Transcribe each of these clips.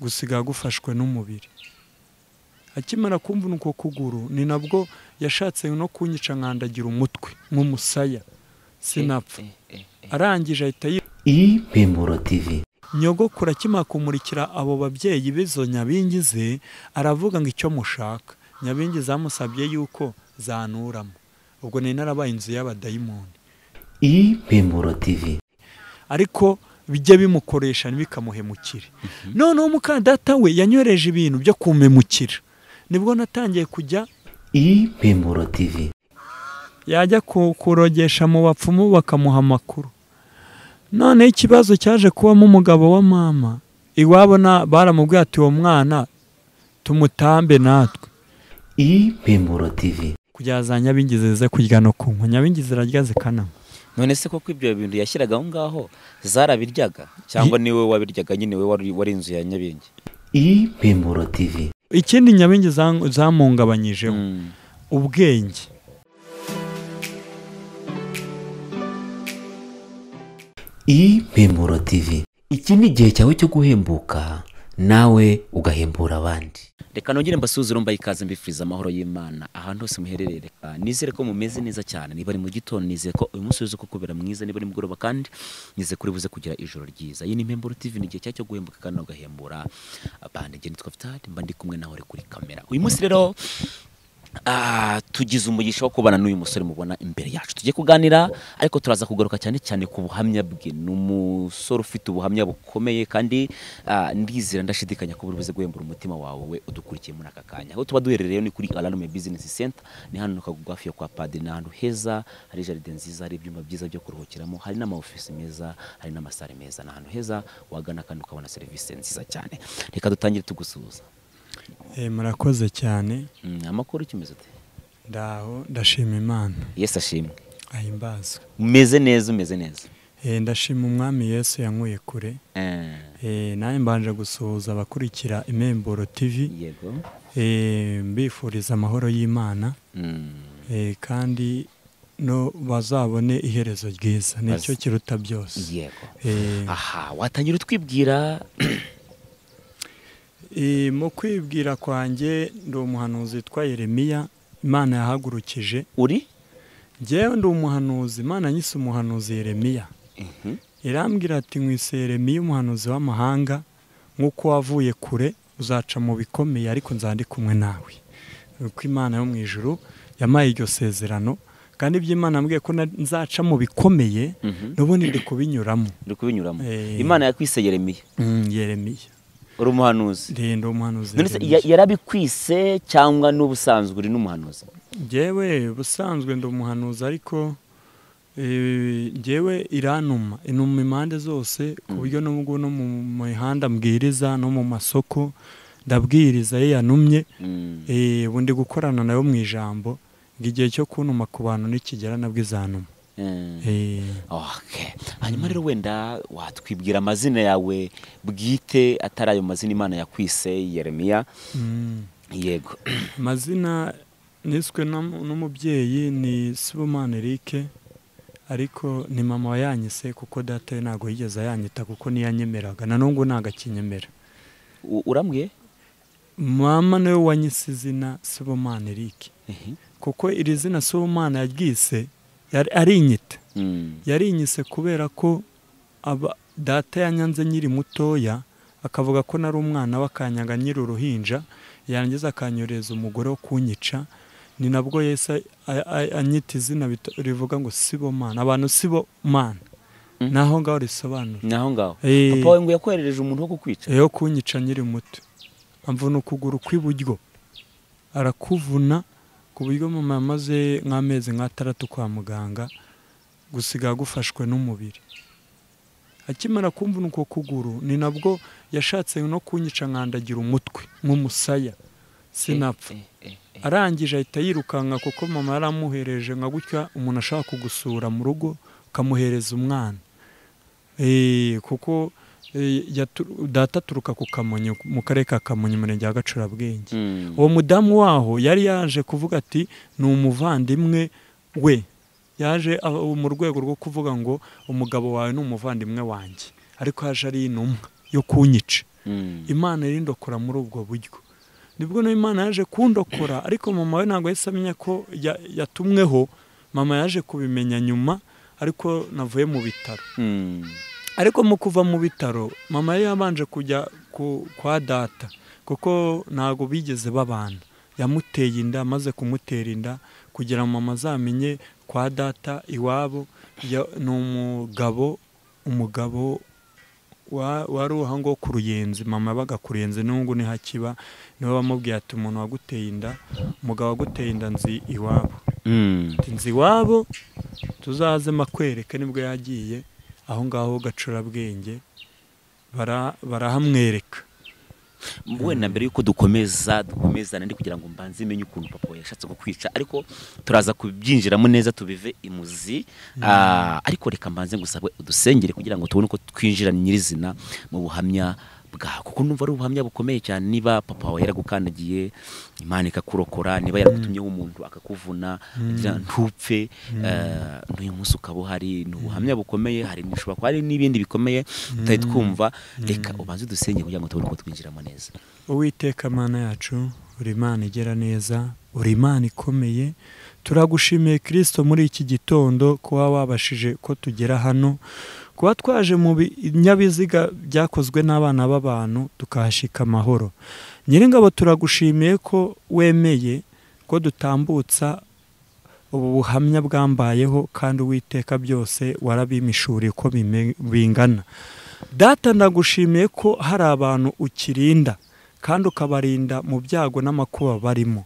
gusiga gufashwe n'umubiri akimara kumvuna uko kuguru ni nabwo yashatse no kunyica nkandagira umutwe nk'umusaya sinapfa arangije ahita ibimuro tivi nyogokuru akimara kumurikira abo babyeyi b'izo nyabingize aravuga ngo icyo mushaka nyabingize amusabye yuko zanuramo ubwo ni narabaye inzu y'abadayimoni ibimuro tivi ariko bijya bimukoresha ntibikamuhemukire noneho umukandata we yanyoreje ibintu byo kumemukira nibwo natangiye kujya ibimuro tivi yajya kurogesha mu bapfumu bakamuha amakuru noneho ikibazo cyaje kubamo umugabo wa mama iwabo baramubwiye ati uwo mwana tumutambe natwe ibimuro tivi kugira za nyabingizi zize kurya no kunywa nyabingizi zirarya zikananywa none se koko ibyo bintu yashyiraga aho ngaho zarabiryaga cyangwa niwe wabiryaga nyine we wari inzu ya nyabingi ibimuro tivi ikindi nyabingi zamuhungabanyijeho ubwenge ibimuro tivi iki ni igihe cyawe cyo guhembuka nawe ugahembura abandi reka nongere mbasuzure mbaye ikaze mbifuriza amahoro y'imana ahantu hose muherereye reka nizere ko mumeze neza cyane niba ari mu gitondo nizere ko uyu munsi uzi ko kubera mwiza niba ari mugoroba kandi nizere ko buze kugira ijoro ryiza iyi ni impemburo tv ni igihe cyacu cyo guhembuka kandi ugahembura abandi ngeni twafitari mba ndi kumwe nawe kuri kamera uyu munsi rero tugize umugisha wo kubana n'uyu musore mubona imbere yacu tujye kuganira ariko turaza kugaruka cyane cyane ku buhamya bwe ni umusore ufite ubuhamya bukomeye kandi ndizera ndashidikanya ko buri buze guhembura umutima wawe udukurikiye muri aka kanya aho tuba duherereye ni kuri ararume bizinesi senta ni hano kagugu hafi yo kwa padiri ni ahantu heza hari jaride nziza hari ibyumba byiza byo kuruhukiramo hari n'amaofisi meza hari n'amasare meza ni ahantu heza wagana kandi ukabona serivisi nziza cyane reka dutangire tugusuhuza murakoze cyane amakuru ukimeze ute ndaho ndashima imana yesi ashimwe ahimbaza umeze neza umeze neza ndashima umwami yesu yankuye kure nawe mbanje gusuhuza abakurikira imemburo tivi yego mbifuriza amahoro y'imana kandi no bazabone iherezo ryiza nicyo kiruta byose yego aha watangira utwibwira mu kwibwira kwanjye ndi umuhanuzi witwa Yeremiya imana yahagurukije uri ngewe ndi umuhanuzi imana nyise umuhanuzi Yeremiya irambwira ati nkwise Yeremiya umuhanuzi w'amahanga nk'uko wavuye kure uzaca mu bikomeye ariko nzandi kumwe nawe uko imana yo mu ijuru yamaye iryo sezerano kandi ibyo imana yambwiye ko nzaca mu bikomeye n'ubundi ndi kubinyuramo ndi kubinyuramo imana yakwise Yeremiya Yeremiya uri umuhanuzi ndende umuhanuzi yarabikwise cyangwa n'ubusanzwe uri n'umuhanuzi ngewe ubusanzwe ndi umuhanuzi ariko ngewe iranuma inuma impande zose ku buryo n'ubwo no mu mihanda mbwiriza no mu masoko ndabwiriza ye yanumye ubu ndi gukorana nayo mu ijambo ngo igihe cyo kunuma ku bantu nikigera nabwizanuma hanyuma rero wenda watwibwira amazina yawe bwite atari ayo mazina imana yakwise yeremiya yego amazina niswe n'umubyeyi ni sibomani erike ariko ni mama wayanyise kuko data ntabwo yigeze ayanyita kuko niyanyemeraga na n'ubwo ntabwo akinyemera urambwiye mama niwe wanyise izina sibomani erike kuko iri zina sibomani yaryise ari inyita yari inyise kubera ko data yanyanze nyiri mutoya akavuga ko nari umwana w'akanyaga nyiri uruhinja yangiza akanyoreza umugore wo kunyica ni nabwo yese anyita izina rivuga ngo sibo mana abantu sibo mana ni aho ngaho risobanura ni aho ngaho papa we ngo yakoherereje umuntu wo kukwica yo kunyica nyiri muto amvuna ukuguru kw'iburyo arakuvuna ku buryo mama yamaze nk'amezi nk'atandatu kwa muganga gusiga gufashwe n'umubiri akimara kumvuna uko kuguru ni nabwo yashatse no kunyica nkandagira umutwe nk'umusaya sinapfa arangije ahita yirukanka kuko mama yaramuhereje nka gutya umuntu ashaka kugusura mu rugo ukamuhereza umwana kuko data aturuka ku kamonyi mu karere ka kamonyi umurenge wa gacurabwenge uwo mudamu waho yari yaje kuvuga ati ni umuvandimwe we yaje mu rwego rwo kuvuga ngo umugabo wawe ni umuvandimwe wanjye ariko haje ari intumwa yo kunyica Mm. imana irindokora muri ubwo buryo nibwo nayo imana yaje kundokora ariko mama we ntabwo yahise amenya ko ya- yatumweho mama yaje kubimenya nyuma ariko navuye mu bitaro Mm. ariko mu kuva mu bitaro mama yari yabanje kujya ku- kwa data kuko ntabwo bigeze babana yamuteye inda amaze kumutera inda kugira mama azamenye kwa data iwabo ya- ni umugabo umugabo wa- wari uwo ahangaho ku ruyenzi mama yabaga ku ruyenzi n'ubu niho akiba niwe wamubwiye ati umuntu waguteye inda umugabo waguteye inda nzi iwabo Mm. ati nzi iwabo tuzaze makwereke nibwo yagiye aho ngaho gacurabwenge bara- barahamwereka wenda mbere yuko dukomeza dukomezana ndi kugira ngo mbanze menye ukuntu papa we yashatse kukwica ariko turaza kubyinjiramo neza tubive imuzi Ah, ariko reka mbanze ngusabe udusengere kugira ngo tubone uko twinjira nyirizina mu buhamya bwawe kuko numva ari ubuhamya bukomeye cyane niba papa wawe yaragukandagiye imana ikakurokora niba yaragutumyeho umuntu akakuvuna agira ntupfe eh, n'uyu munsi ukaba uhari ni ubuhamya bukomeye hari bishobora kuba hari n'ibindi bikomeye tutari twumva reka ubanze udusenge kugira ngo tubone uko twinjiramo neza uwiteka mana yacu uri imana igera neza uri imana ikomeye turagushimiye kirisito muri iki gitondo kuba wabashije ko tugera hano kuba twaje mu binyabiziga byakozwe n'abana b'abantu tukahashyika amahoro nyir'ingabo turagushimiye ko wemeye ko dutambutsa ubu buhamya bwambayeho kandi uwiteka byose warabimishuriye uko bime- bingana data ndagushimiye ko hari abantu ukirinda kandi ukabarinda mu byago n'amakuba barimo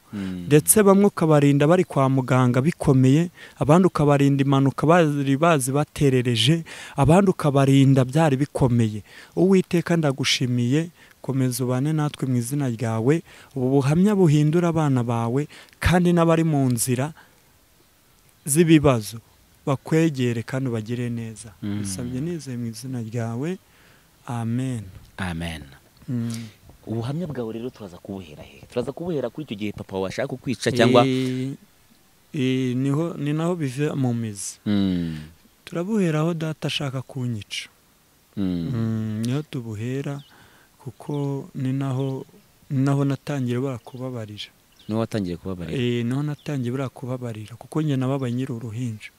ndetse bamwe ukabarinda bari kwa muganga bikomeye abandi ukabarinda impanuka bari bazi baterereje abandi ukabarinda byari bikomeye uwiteka ndagushimiye komeza ubane natwe mu izina ryawe ubu buhamya buhindura abana bawe kandi n'abari mu nzira z'ibibazo bakwegere kandi ubagire neza Mm. bisabye nizeye mu izina ryawe amen amen ubuhamya bwawe rero turaza kubuhera he turaza kubuhera kuri icyo gihe papa wawe ashaka kukwica cyangwa Eh, eh, niho ni naho bive mu mizi Mm, turabuhera aho data ashaka kunyica mm, Mm, niho tubuhera kuko ni naho ni naho natangiye buriya kubabarira niwe watangiye kubabarira Eh, niho natangiye buriya kubabarira kuko njye nababaye nyiri uruhinja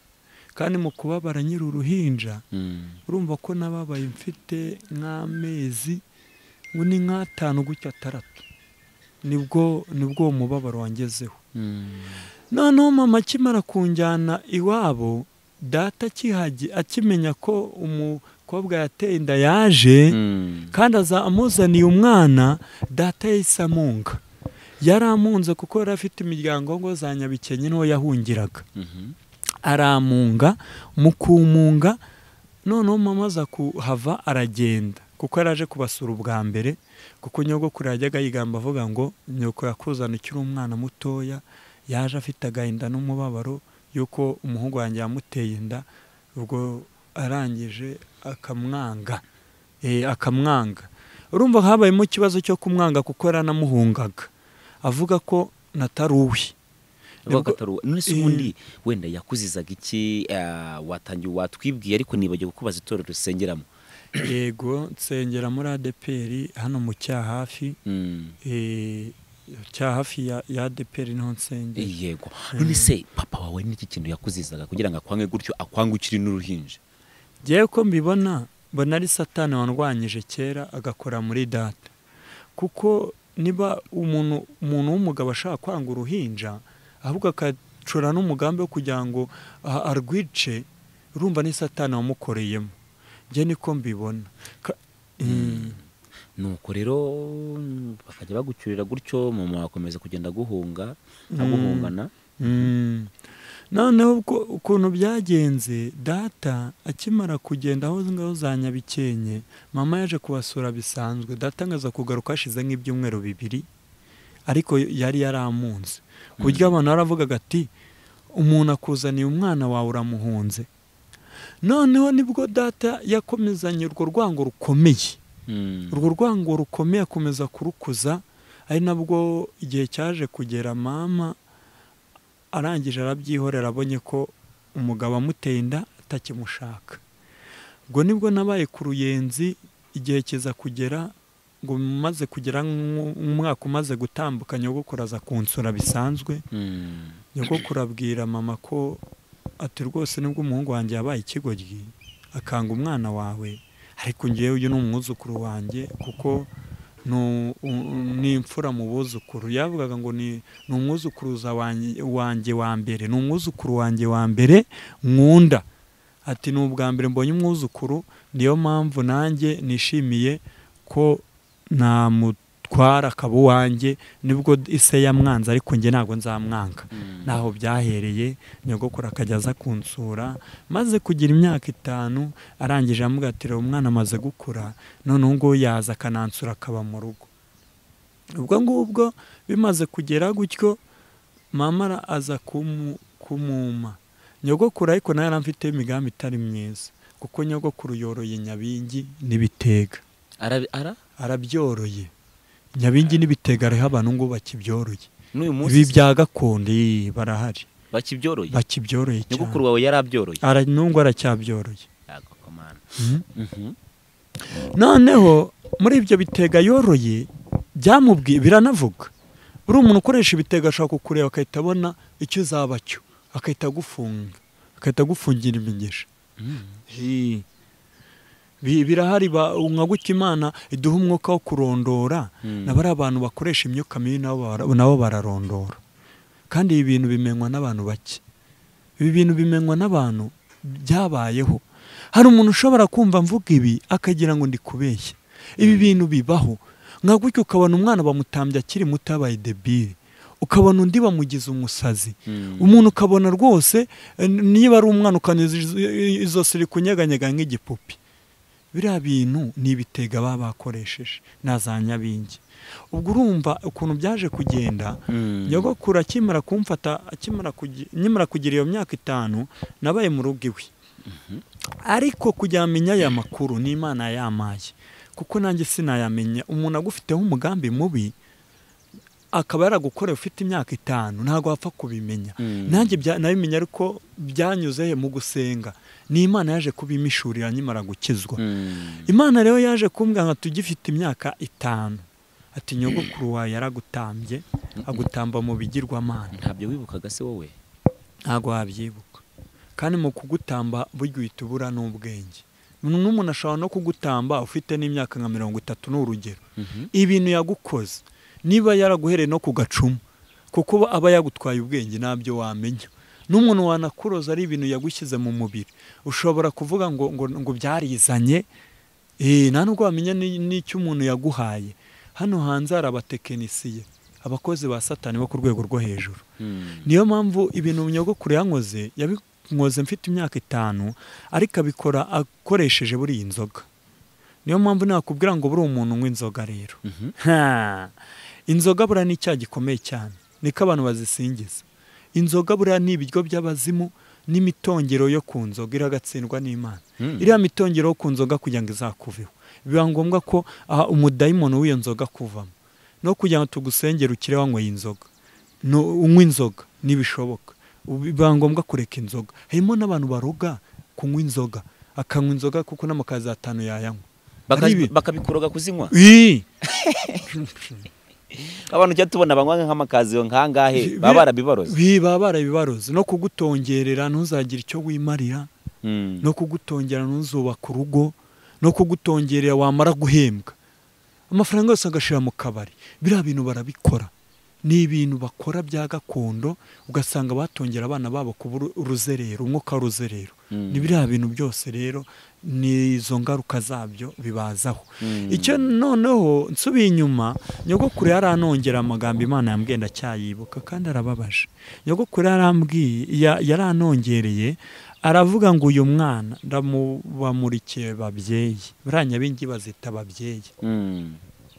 kandi mu kubabara nyiri uruhinja Mm, urumva ko nababaye mfite nk'amezi ngo ni nk'atanu gutya ataratu nibwo nibwo uwo mubabaro wangezeho mm, noneho mama akimara kunjyana iwabo data akihagi- akimenya ko umukobwa yateye inda yaje mm, kandi aza amuzaniye umwana data yahise amunga yari amunze kuko yari afite imiryango ngo za nyabikenye niho yahungiraga mhm, aramunga mu kumunga noneho mama aza kuhava aragenda kuko yari aje kubasura ubwa mbere kuko nyogokuru yajyaga yigamba avuga ngo nyoko yakuzana ukiri umwana mutoya yaje afite agahinda n'umubabaro y'uko umuhungu wanjye yamuteye inda ubwo arangije akamwanga Eh, akamwanga urumva habayemo ikibazo cyo kumwanga kuko yaranamuhungaga avuga ko nataruwe avuga ko Nibwo- atari uwo. none se Eh. ubundi wenda yakuzizaga iki ah, watangiye watwibwiye ariko nibagiwe kubaza itorero dusengeramo yego nsengera muri adeperi hano mu cyahafi Mm. eh, cyahafi ya, ya adeperi niho nsengera yego none se papa wawe n'iki kintu yakuzizaga kugira ngo akwange gutyo akwange ukiri n'uruhinja ngewe ko mbibona mbona ari satani wandwanyije kera agakora muri data kuko niba umuntu umuntu w'umugabo ashaka kwanga uruhinja ahubwo akacura n'umugambi wo kugira ngo a- arwice urumva ni satani wamukoreyemo njye niko mbibona Ka- Mm. nuko rero bakajya bagucyurira gutyo mama wakomeza kugenda aguhunga aguhungana Mm. noneho ubwo ukuntu byagenze data akimara kugenda aho ngaho za nyabikenke mama yaje kubasura bisanzwe data ngaza kugaruka hashize nk'ibyumweru bibiri ariko yari yaramunze ku buryo abantu baravugaga ati umuntu akuzaniye umwana wawe uramuhunze noneho nibwo data yakomezanye urwo rwango rukomeye Mm. urwo rwango rukomeye akomeza kurukuza ari nabwo igihe cyaje kugera mama arangije arabyihorera abonye ko umugabo amuteye inda atakimushaka ubwo nibwo nabaye ku ruyenzi igihe kiza kugera ngo maze kugira nk'u- umwaka umaze gutambuka nyogokuru aza kunsura bisanzwe Mm. nyogokuru abwira mama ko ati rwose nibwo umuhungu wanjye yabaye ikigoryi akanga umwana wawe ariko ngewe uyu ni umwuzukuru wanjye kuko ni u- u- ni imfura mu buzukuru yavugaga ngo ni ni umwuzukuruza wanjye- wanjye wa mbere ni umwuzukuru wanjye wa mbere nkunda ati ni ubwa mbere mbonye umwuzukuru niyo mpamvu nanjye nishimiye ko namutwara akaba uwanjye nibwo ise yamwanze ariko njye ntabwo nzamwanga Mm. naho byahereye nyogokuru akajya aza kunsura maze kugira imyaka itanu arangije amubwira ati reba umwana amaze gukura noneho ngo yaza akanansura akaba mu rugo ubwo ngubwo bimaze kugera gutyo mama ara- aza kumu- kumuma nyogokuru ariko nawe yaramfite imigambi itari myiza kuko nyogokuru yoroye nyabingi n'ibitega Arabi- ara arabyoroye nyabingi n'ibitega hariho abantu ngo bakibyoroye n'uyu ibi munsi bya gakondo ii, barahari bakibyoroye bakibyoroye nyogokuru cyane wawe yarabyoroye Ara- n'ubwo aracyabyororoye Yego, komana. Mhm. Mhm. noneho muri ibyo bitega yoroye byamubwiye biranavuga uriya umuntu ukoresha ibitega ashobora kukureba agahita abona icyo uzaba cyo agahita agufunga agahita agufungira imigisha Mhm. Hi. Bi- birahari ba- nka gutya imana iduha umwuka wo kurondora Mm. na bariya bantu bakoresha imyuka mibi nabo bara- nabo bararondora kandi ibi bintu bimenywa n'abantu bake ibi bintu bimenywa n'abantu byabayeho hari umuntu ushobora kumva mvuga ibi akagira ngo ndi kubeshya ibi bintu bibaho nka gutya ukabona umwana bamutambye akiri muto yabaye debile ukabona undi bamugize umusazi Mm. umuntu ukabona rwose eh, niba ari umwana ukanyuza izo- izosi rikunyeganyega nk'igipupe biriya bintu ni ibitega baba bakoresheje na za nyabingi ubwo urumva ukuntu byaje kugenda Mm. nyogokuru akimara kumfata akimara kugi- nkimara kugira iyo myaka itanu nabaye mu rugo iwe ariko kugira ngo amenye aya makuru ni imana yamaye kuko nanjye sinayamenya umuntu agufiteho umugambi mubi akaba yaragukoreye ufite imyaka itanu ntabwo wapfa kubimenya Mm. nanjye bya- nabimenya ariko byanyuze he mu gusenga ni imana yaje kubimishurira nyimara gukizwa Mm. imana rero yaje kumbwira ngo tugifite imyaka itanu ati nyogokuru wawe yaragutambye agutamba mu bigirwamana ntabyo wibukaga se wowe ntabwo wabyibuka kandi mu kugutamba burya uhita ubura n'ubwenge n'umuntu ashobora no kugutamba ufite n'imyaka nka mirongo itatu ni urugero Mhm. ibintu yagukoze niba yaraguhereye no ku gacumu kuko uba- aba yagutwaye ubwenge ntabyo wamenya n'umuntu wanakuroza ari ibintu yagushyize mu mubiri ushobora kuvuga ngo ngo, ngo byarizanye Eh, nta nubwo wamenya ni- n'icyo umuntu yaguhaye hano hanze hari abatekinisiye abakozi ba satani bo ku rwego rwo hejuru Mm. niyo mpamvu ibintu nyogokuru yankoze yabinkoze mfite imyaka itanu ariko abikora akoresheje buriya inzoga niyo mpamvu nakubwira ngo buriya umuntu unywa inzoga rero Mhm. Ha! inzoga buriya ni icyaha gikomeye cyane niko abantu bazisingiza inzoga buriya ni ibiryo by'abazimu n'imitongero yo ku nzoga iragatsindwa n'imana Mm. iriya mitongero yo ku nzoga kugira ngo izakuveho biba ngombwa ko aha umudayimoni w'iyo nzoga kuvamo no kugira ngo tugusengere ukire wanyweye inzoga no unywa inzoga ntibishoboka Ubu biba ngombwa kureka inzoga harimo n'abantu baroga kunywa inzoga akanywa inzoga kuko n'amakazi atanu yayanywa Baka- Ari ibi- bakabikuroga kuzinywa Ii! abantu ujya tubona banywa nk'amakaziyo nk'angahe Bi- baba barabibaroze Bi- baba barabibaroze no kugutongerera ntuzagire icyo wimarira Mm. no kugutongera ntuzubaka urugo no kugutongerera wamara guhembwa amafaranga yose agashira mu kabari biriya bintu barabikora ni ibintu bakora bya gakondo ugasanga batongera abana babo kuba uru- uruzerero umwuka w'uruzerero Mm. ni biriya bintu byose rero ni izo ngaruka zabyo bibazaho Mm. icyo noneho nsubiye inyuma nyogokuru yaranongera amagambo imana yambwiye ndacyayibuka kandi arababaje nyogokuru yarambwiye ya- yaranongereye aravuga ngo uyu mwana ndamubamurikiye babyeyi buriya nyabingi bazita ababyeyi Mm.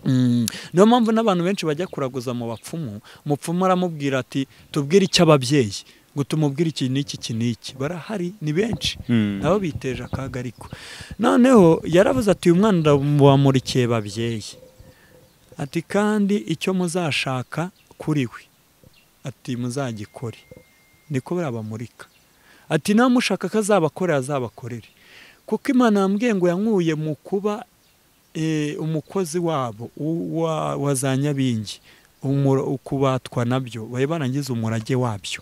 Mm, niyo mpamvu n'abantu benshi bajya kuraguza mu bapfumu umupfumu aramubwira ati tubwire icyo ababyeyi ngo tumubwire iki n'iki iki n'iki barahari ni benshi Mm. nabo biteje akaga ariko noneho yaravuze ati uyu mwana ndamubamurikiye babyeyi ati kandi icyo muzashaka kuri we ati muzagikore niko barabamurika ati namushaka ko azabakorera azabakorere kuko imana yambwiye ngo yankuye mu kuba eh, umukozi wabo u- wa- wa za nyabingi umura- kubatwa nabyo bari barangiza umurage wabyo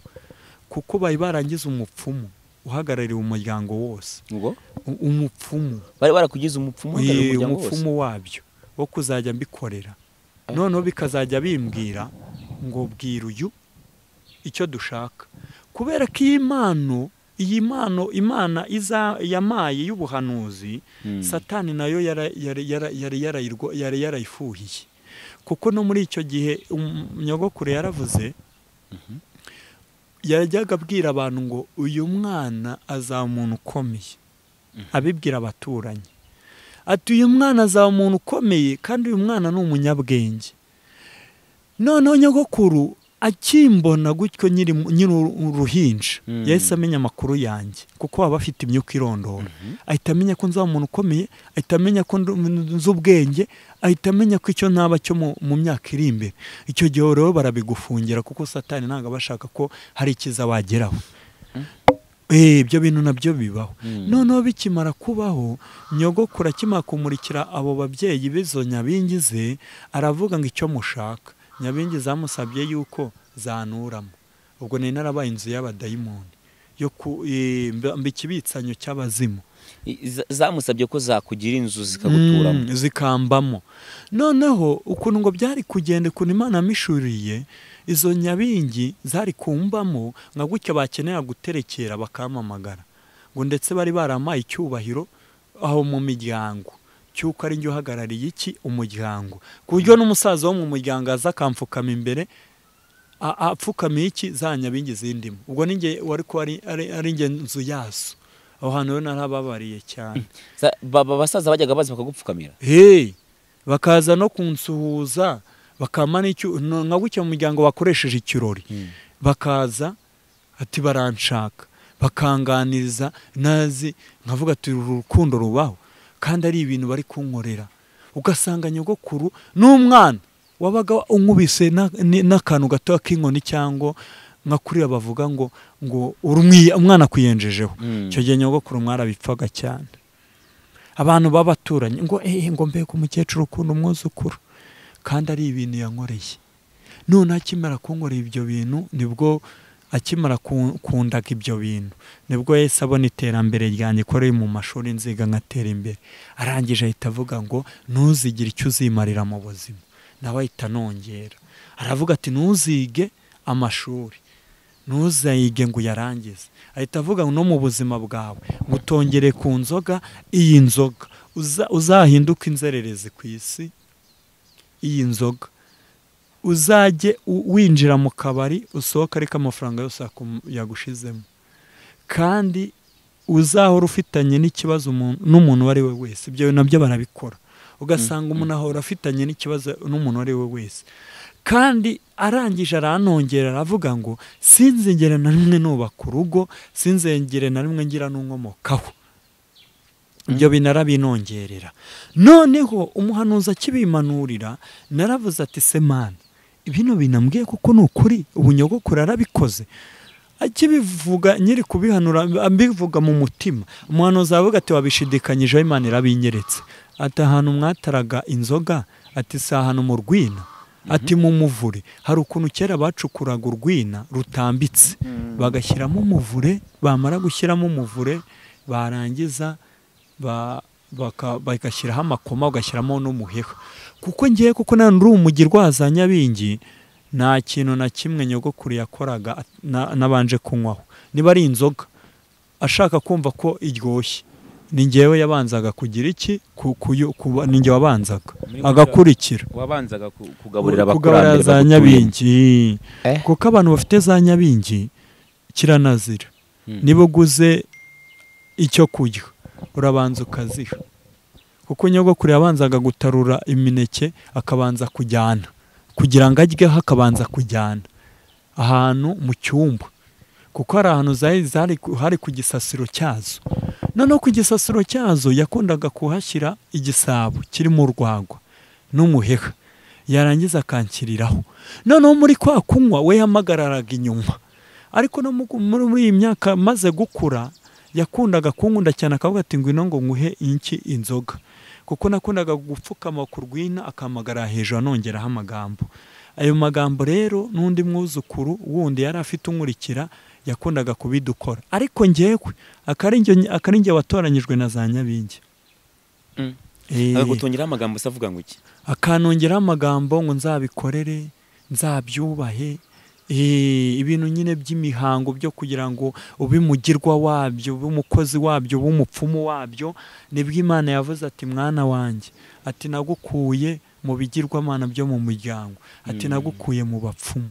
kuko bari barangiza umupfumu uhagarariye umuryango wose ngo U- umupfumu bari barakugize umupfumu uhagarariye Eh, umuryango wose umupfumu wabyo wo kuzajya mbikorera noneho bikazajya bimbwira ngo bwira uyu icyo dushaka kubera ko iyi mpano iyi mpano imana iza yamaye y'ubuhanuzi Mm. satani nayo yara- yari yara- yari yarayirwa- yari yarayifuhiye kuko no muri icyo gihe um- nyogokuru yaravuze yajyaga abwira abantu ngo uyu mwana azaba umuntu ukomeye abibwira abaturanyi ati uyu mwana azaba umuntu ukomeye kandi uyu mwana ni umunyabwenge noneho nyogokuru akimbona gutyo nyiri mu- nyiri uruhinja Mm. yahise amenya amakuru yanjye kuko aba afite imyuka irondora ahita amenya ko nzaba umuntu ukomeye ahita amenya ko ndu- nzi ubwenge ahita amenya ko icyo naba cyo mu- mu myaka iri imbere icyo gihe rero barabigufungira kuko satani ntabwo aba ashaka ko hari ikiza wageraho Eh, ibyo bintu nabyo bibaho Mm. noneho bikimara kubaho nyogokuru akimara kumurikira abo babyeyi b'izo nyabingi ze aravuga ngo icyo mushaka nyabingi zamusabye yuko zanuramo ubwo nari narabaye inzu y'abadayimoni yo ku eh, mba- mba ikibitsanyo cy'abazimu I- za- zamusabye ko zakugira inzu zikaguturamo Mm, zikambamo noneho ukuntu ngo byari kugenda ukuntu imana yamishuriye izo nyabingi zari kumbamo nka gutya bakenera guterekera bakampamagara ngo ndetse bari baramaye icyubahiro aho mu miryango cy'uko ari njye uhagarariye iki umuryango ku buryo n'umusaza wo mu muryango aza akamfukama imbere a- apfukamiye iki za nyabingi zindimo ubwo ni njye wari kuba ari- ari- ari njye nzu yazo aho hantu rero narababariye cyane Za- ba- ba- basaza bajyaga baza bakagupfukamira hey bakaza no kunsuhuza bakama n'icyo no- nka gutya mu muryango bakoresheje ikirori bakaza ati baranshaka bakanganiriza nazi nkavuga ati uru rukundo rubaho kandi ari ibintu bari kunkorera ugasanga nyogokuru n'umwana wabaga unkubise na- ni- n'akantu gatoya k'inkoni cyangwa nka kuriya bavuga ngo ngo urumwi- umwana akuyenjejeho Mm. icyo gihe nyogokuru mwarabipfaga cyane abantu b'abaturanyi ngo eee ngo mbega umukecuru ukunda umwuzukuru kandi ari ibintu yankoreye none akimara kunkorera ibyo bintu nibwo akimara ku- kundaga ibyo bintu nibwo yahise abona iterambere ryanjye ko riri mu mashuri nziga nkatera imbere arangije ahita avuga ngo ntuzigire icyo uzimarira mu buzima nawe ahita anongera aravuga ati ntuzige amashuri ntuzayige ngo uyarangize ahita avuga ngo no mu buzima bwawe ngo utongere ku nzoga iyi nzoga Uza- uzahinduke inzererezi ku isi iyi nzoga uzajye u- winjira mu kabari usohoka ariko amafaranga yose yakum- yagushizemo kandi uzahora ufitanye n'ikibazo umuntu- n'umuntu uwo ari we wese ibyo nabyo barabikora ugasanga umuntu ahora afitanye n'ikibazo n'umuntu uwo ari we wese kandi arangije aranongera aravuga ngo sinzigere na rimwe nubaka urugo sinzigere na rimwe ngira n'unkomokaho ibyo binarabinongerera noneho umuhanuzi akibimanurira naravuze ati semana bino binambwiye kuko ni ukuri ubu nyogokuru arabikoze akibivuga nyiri kubihanura ambivuga mu mutima umuhanuzi aravuga ati wabishidikanyijeho imana irabinyeretse ati ahantu mwataraga inzoga ati si ahantu mu rwina ati mu muvure hari ukuntu kera bacukuraga urwina rutambitse bagashyiramo umuvure bamara gushyiramo umuvure barangiza ba- baka- bagashyiraho amakoma ugashyiramo n'umuheha kuko ngewe kuko nanone uri umugirwa wa za nyabingi nta kintu na kimwe nyogokuru yakoraga at- na- nabanje kunywaho niba ari inzoga ashaka kumva ko iryoshye ni ngewe yabanzaga kugira iki Ku- kuyu- kuba- ni ngewe wabanzaga Muri gutya- agakurikira wabanzaga ku- kugaburira kugaburira abakurambere za bagutuye. nyabingi Eh? kuko abantu bafite za nyabingi kiranazira Mm. niba uguze icyo kurya urabanza ukaziha kuko nyogokuru yabanzaga gutarura imineke akabanza kujyana kugira ngo ajyeho akabanza kujyana ahantu mu cyumba kuko hari ahantu zari zari ku- hari ku gisasiro cyazo noneho ku gisasiro cyazo yakundaga kuhashyira igisabo kirimo urwagwa n'umuheha yarangiza akanshyiriraho noneho muri kwa kunywa we yamagararaga inyuma ariko no mu- muri muri iyi myaka maze gukura yakundaga kunkunda cyane akavuga ati ngwino ngo nguhe iki inzoga kuko nakundaga gupfukama ku rwina akamagara hejuru anongeraho amagambo ayo magambo rero n'undi mwuzukuru wundi yari afite unkurikira yakundaga kubidukora ariko ngewe akari njye watoranyijwe na za nyabingi Eh, agutungiraho amagambo se avuga ngo iki akanongeraho amagambo ngo nzabikorere nzabyubahe eh, ibintu nyine by'imihango byo kugira ngo ube umugirwa wabyo ube umukozi wabyo ube umupfumu wabyo nibwo imana yavuze ati mwana wanjye ati nagukuye mu bigirwamana byo mu muryango ati Mm. nagukuye mu bapfumu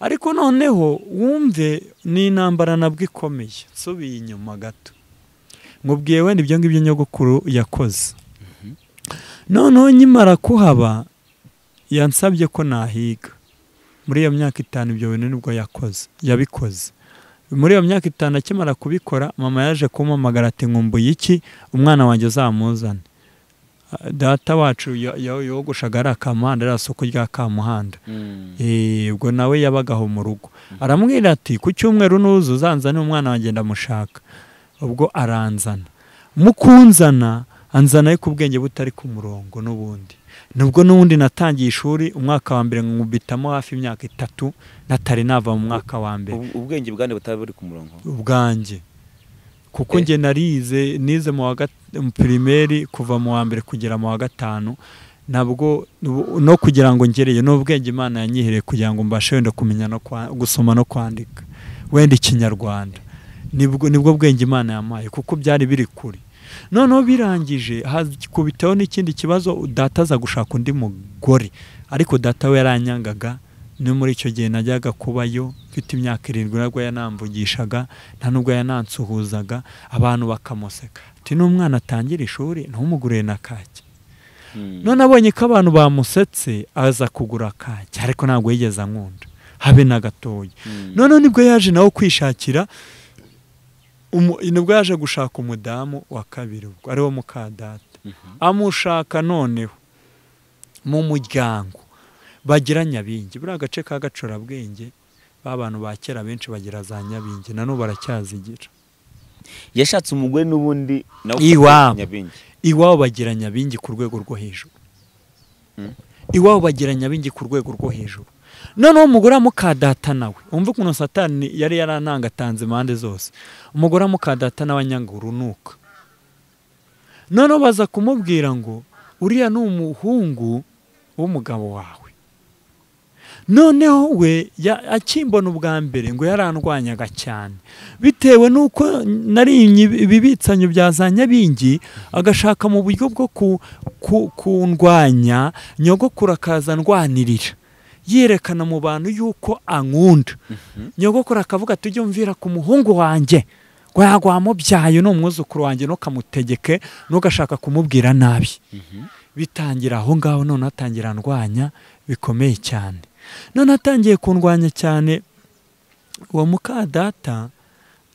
ariko noneho wumve ni intambara nabwo ikomeye nsubiye inyuma gato nkubwiye wenda ibyo ngibyo nyogokuru yakoze noneho nkimara kuhaba yansabye ko nahiga muri iyo myaka itanu ibyo bintu nibwo yakoze yabikoze muri iyo myaka itanu akimara kubikora mama yaje kumamagara ati nkumbuye iki umwana wanjye uzamuzane Ah, data wacu ya- ya- yogoshaga ari akamuhanda ari isoko rya kamuhanda Eh, ubwo nawe yabaga aho mu rugo aramubwira ati ku cyumweru nuza uzanzane umwana wanjye ndamushaka ubwo aranzana mu kunzana anzana ariko ubwenge butari ku murongo n'ubundi nubwo n'ubundi natangiye ishuri umwaka wa mbere nkubitamo hafi imyaka itatu natari nava mu mwaka wa mbere Ubu- ubwenge bwande butaba buri ku murongo ubwanjye kuko Eh. njye narize nize mu wa gat- mu pirimeri kuva mu wa mbere kugera mu wa gatanu nabwo nu- no kugira ngo ngereyo ni ubwenge imana yanyihereye kugira ngo mbashe wenda kumenya no kwa- gusoma no kwandika wenda ikinyarwanda nibwo nibwo bwenge imana yampaye kuko byari biri kure noneho birangije hakubitaho n'ikindi kibazo data aza gushaka undi mugore ariko data we yaranyangaga no muri icyo gihe najyaga kubayo mfite imyaka irindwi nabwo yanamvugishaga nta nubwo yanansuhuzaga abantu bakamuseka ati n'umwana atangira ishuri ntumugurire na kake Mm. none abonye ko abantu bamusetse aza kugura kake ariko ntabwo yigeze ankunda habe na gatoya Mm. noneho nibwo yaje nawe kwishakira umu- nibwo yaje gushaka umudamu wa kabiri ubwo ariwo mukadata Mhm. amushaka noneho mu muryango bagira nyabingi buriya agace ka gacorabwenge ba bantu ba kera benshi bagira za nyabingi na n'ubu baracyazigira yashatse umugore n'ubundi nawe Iwabo. nyabingi iwabo bagira nyabingi ku rwego rwo hejuru Mm. iwabo bagira nyabingi ku rwego rwo hejuru noneho umugore wa mukadata nawe wumva ukuntu satani yari yaranangatanze impande zose umugore wa mukadata nawe anyanga urunuka noneho baza kumubwira ngo uriya ni umuhungu w'umugabo wawe noneho we ya- akimbona ubwa mbere ngo yarandwanyaga cyane bitewe n'uko nariye ibibitsanyo bya za nyabingi agashaka mu buryo bwo ku- ku- kundwanya nyogokuru akaza ndwanirira yerekana mu bantu yuko ankunda nyogokuru akavuga ati ujye umvira ku muhungu wanjye ngo ntabwo wamubyaye ni umwuzukuru wanjye ntukamutegeke ntugashaka kumubwira nabi bitangira aho ngaho none atangira ndwanya bikomeye cyane none atangiye kundwanya cyane uwo mukadata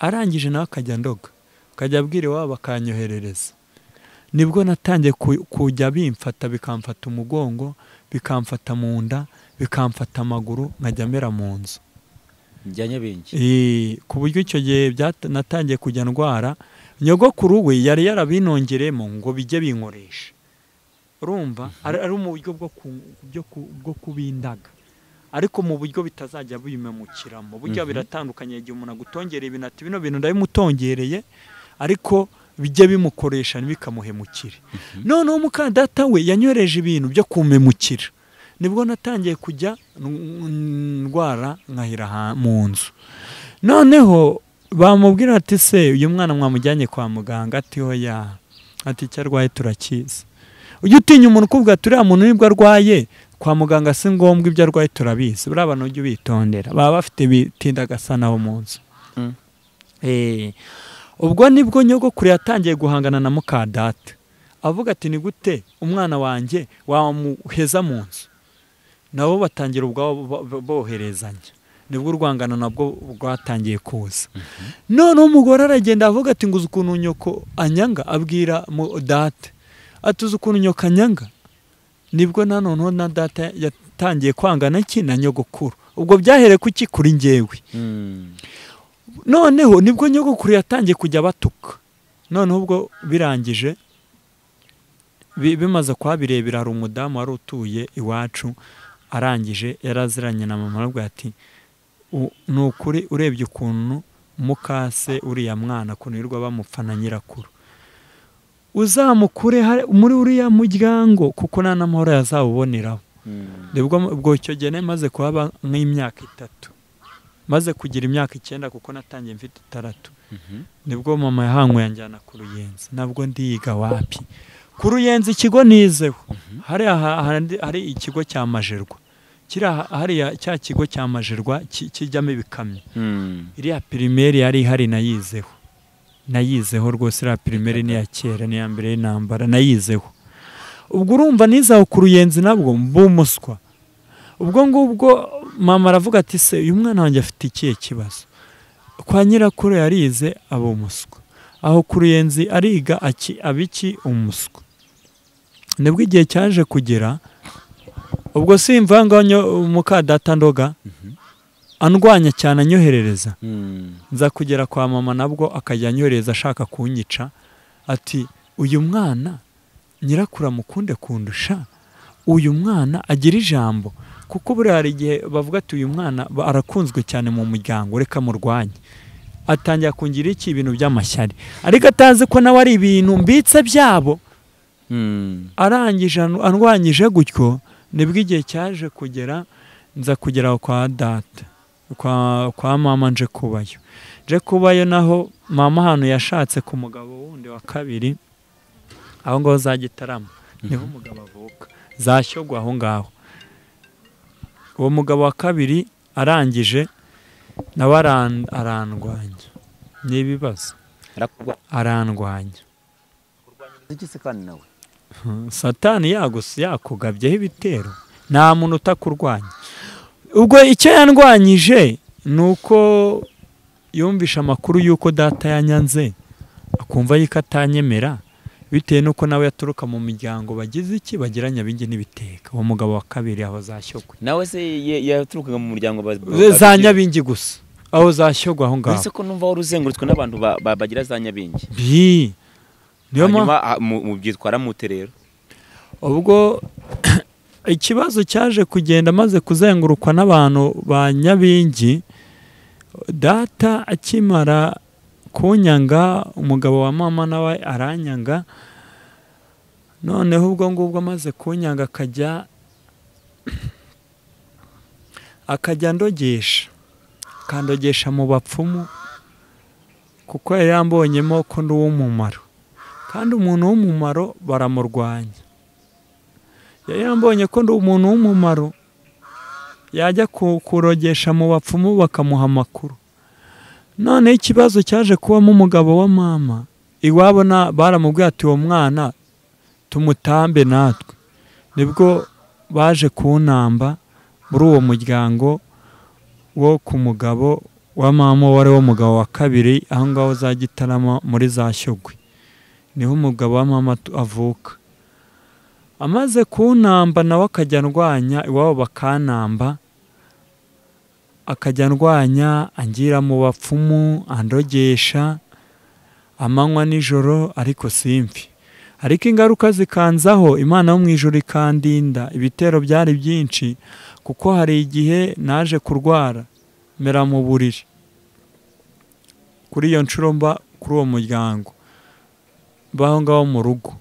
arangije nawe akajya ndoga akajya abwira iwabo akanyoherereza nibwo natangiye ku- kujya bimfata bikamfata umugongo bikamfata mu nda bikamfata amaguru nkajya mera mu nzu njya nyabingi Eh, ku buryo icyo gihe byata- natangiye kujya ndwara nyogokuru we yari yarabinongeremo ngo bijye binkoresha urumva ari ari mu buryo bwo ku- byo ku- bwo kubindaga ariko mu buryo bitazajya bimemukiramo burya Mhm. biratandukanye igihe umuntu agutongereye ibintu ati bino bintu ndabimutongereye ariko bijye bimukoresha ntibikamuhemukire noneho mukadata we yanyoreje ibintu byo kumemukira nibwo natangiye kujya n- ndwara nkahira ha- mu nzu noneho bamubwira ati se uyu mwana mwamujyanye kwa muganga ati hoya ati icyo arwaye turakizi ujya utinya umuntu ukuvuga ati uriya muntu nibwo arwaye kwa muganga si ngombwa ibyo arwaye turabizi buriya bantu ujye ubitondera baba bafite bitindagasana ho mu nzu Mm. Eh, ubwo nibwo nyogokuru yatangiye guhangana na mukadata avuga ati ni gute umwana wanjye wamuheza mu nzu nabo batangira ubwabo bo- bo- boherezanya nibwo urwangano nabwo rwatangiye kuza noneho umugore aragenda avuga ati ngo uzi ukuntu nyoko anyanga abwira mu date ati uzi ukuntu nyoko anyanga nibwo na noneho na data yatangiye kwangana iki na nyogokuru ubwo byahereye ku iki kuri njyewe noneho nibwo nyogokuru yatangiye kujya batuka noneho ubwo birangije bi- bimaze kuhabirebera hari umudamu wari utuye iwacu arangije yaraziranye na mama aravuga ati "U- ni ukuri urebye ukuntu mukase uriya mwana ukuntu yirirwa bamupfana nyirakuru uzamukure hari- muri uriya muryango kuko nta n'amahoro yazawuboneraho Dore ubwo- ubwo icyo gihe nari maze kuhaba nk'imyaka itatu maze kugira imyaka icyenda kuko natangiye mfite itandatu nibwo mama yahankwe yanjyana ku ruyenzi nabwo ndiga wapi ku ruyenzi ikigo nizeho hariya ha- handi- hari ikigo cya majerwa kiriya ha- hariya cya kigo cya majerwa ki- kijyamo ibikamyo iriya pirimeri yari ihari nayizeho nayizeho rwose iriya pirimeri ni iya kera ni iya mbere y'intambara nayizeho ubwo urumva nizaho ku ruyenzi nabwo mba umuswa ubwo ngubwo mama aravuga ati se uyu mwana wanjye afite ikihe kibazo kwa nyirakuru yarize aba umuswa aho ku ruyenzi ariga aki- aba iki umuswa nibwo igihe cyaje kugera ubwo simva ngaho muka data ndoga andwanya cyane anyoherereza nza kugera kwa mama nabwo akajya anyohereza ashaka kunyica ati uyu mwana nyirakuru amukunde kundusha uyu mwana agira ijambo kuko buriya hari igihe bavuga ati uyu mwana ba- arakunzwe cyane mu muryango reka murwanye atangira kungira iki ibintu by'amashyari ariko atazi ko nawe ari ibintu mbitse byabo arangije an- andwanyije gutyo nibwo igihe cyaje kugera nza kugera kwa data kwa, kwa mama nje kubayo nje kubayo naho mama ahantu yashatse ku mugabo wundi wa kabiri aho ngaho za gitarama niho umugabo avuka zashyogwa aho ngaho uwo mugabo wa kabiri arangije nawe aran- arandwanya n'ibibazo arandwanya zigeze kandi nawe satani yagusi yakugabyeho ibitero nta muntu utakurwanya ubwo icyo yandwanyije ni uko yumvisha amakuru y'uko data yanyanze akumva yuko atanyemera bitewe n'uko nawe yaturuka mu miryango bagize iki bagira nyabingi n'ibiteka uwo mugabo wa kabiri aho zashyogwe nawe se ye- yaturukaga mu muryango ba- za ba- nyabingi gusa aho zashyogwe aho ngaho uretse ko numva wari uzengurutswe n'abantu ba- ba- bagira za nyabingi Bi. niyo mpamvu hanyuma ah, mu- mubyitwara mute rero ubwo ikibazo cyaje kugenda amaze kuzengurukwa n'abantu ba nyabingi data akimara kunyanga umugabo wa mama nawe aranyanga noneho ubwo ngubwo amaze kunyanga akajya akajya ndogesha akandogesha mu bapfumu kuko yari yambonyemo ko ndi uw'umumaro kandi umuntu w'umumaro baramurwanya yari yambonye ko ndi umuntu w'umumaro yajya ku- kurogesha mu bapfumu bakamuha amakuru noneho ikibazo cyaje kubamo umugabo wa mama iwabo na- baramubwiye ati uwo mwana tumutambe natwe nibwo baje kunamba muri uwo muryango wo ku mugabo wa mama wari wo mugabo wa kabiri aho ngaho za gitarama muri za shyogwe niho umugabo wa mama atu- avuka amaze kunamba nawe akajya ndwanya iwabo bakanamba akajya ndwanya angira mu bapfumu andogesha amanywa nijoro ariko simfi ariko ingaruka zikanzaho imana yo mu ijoro ikandinda ibitero byari byinshi kuko hari igihe naje kurwara mera mu buriri kuri iyo nshuro mba kuri uwo muryango baho ngaho mu rugo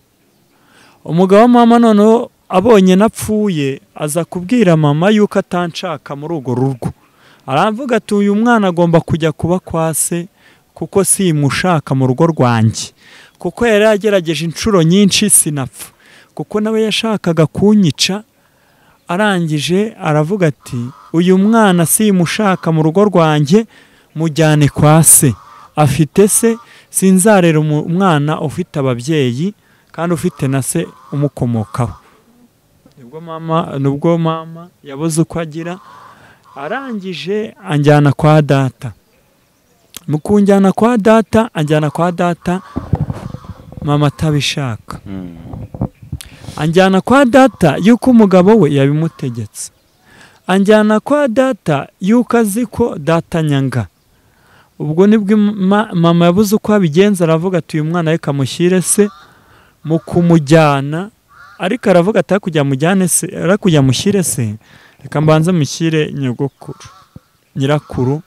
umugabo wa mama noneho abonye napfuye aza kubwira mama yuko atanshaka muri urwo rugo aravuga ati uyu mwana agomba kujya kuba kwa se kuko simushaka mu rugo rwanjye kuko yari yagerageje inshuro nyinshi sinapfa kuko nawe yashakaga kunyica arangije aravuga ati uyu mwana simushaka mu rugo rwanjye mujyane kwa se afite se sinzarera umu- umwana ufite ababyeyi kandi ufite na se umukomokaho nibwo mama nubwo mama yabuze uko agira arangije anjyana kwa data mu kunjyana kwa data anjyana kwa data mama atabishaka anjyana kwa data yuko umugabo we yabimutegetse anjyana kwa data yuko azi ko data nyanga ubwo nibwo ima- mama yabuze uko abigenza aravuga ati uyu mwana reka mushyire se mu kumujyana ariko aravuga ati "Hakurya mujyane se hakurya mushyire se reka mbanze mushyire nyogokuru nyirakuru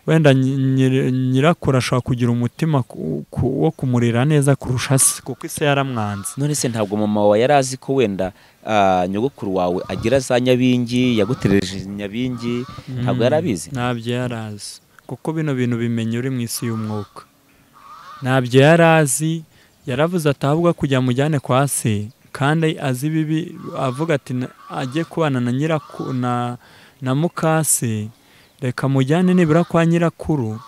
wenda nyi- nyiri- nyirakuru ashobora kugira umutima ku- ku- wo kumurera neza kurusha se kuko ise yaramwanze none se ntabwo mama wawe yari azi ko wenda ah, nyogokuru wawe agira za nyabingi yagutereje nyabingi ntabwo yari abizi ntabyo yari azi kuko bino bintu bimenya uri mu isi y'umwuka ntabyo yari azi yaravuze ati ahabwa kujya mujyane kwa se kandi azi bibi avuga ati "Na- ajye kubana na nyiraku na na mukase reka mujyane nibura kwa nyirakuru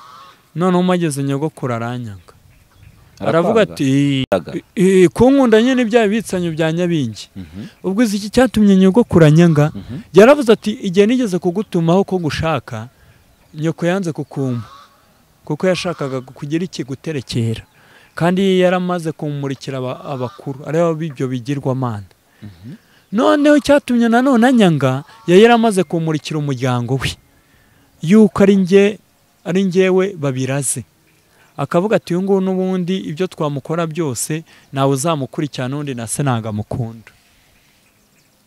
noneho umageze nyogokuru aranyanga aravuga ati Arakwanga. "Eh, eh, kunkunda nyine bya bitsanyo bya nyabingi Mhm, ubwo izi iki cyatumye nyogokuru anyanga mhm. yaravuze ati igihe nigeze kugutumaho ko gushaka nyoko yanze kukumpa kuko yashakaga kugira ikiguterekera kandi yaramaze kumurikira aba- abakuru areba ibyo bigirwamana noneho icyatumye nanone anyanga yari yaramaze kumurikira umuryango we yuko ari njye ari njyewe babiraze akavuga ati uyu nguyu n'ubundi ibyo twamukora byose nawe uzamukurikirana undi na se ntangamukunda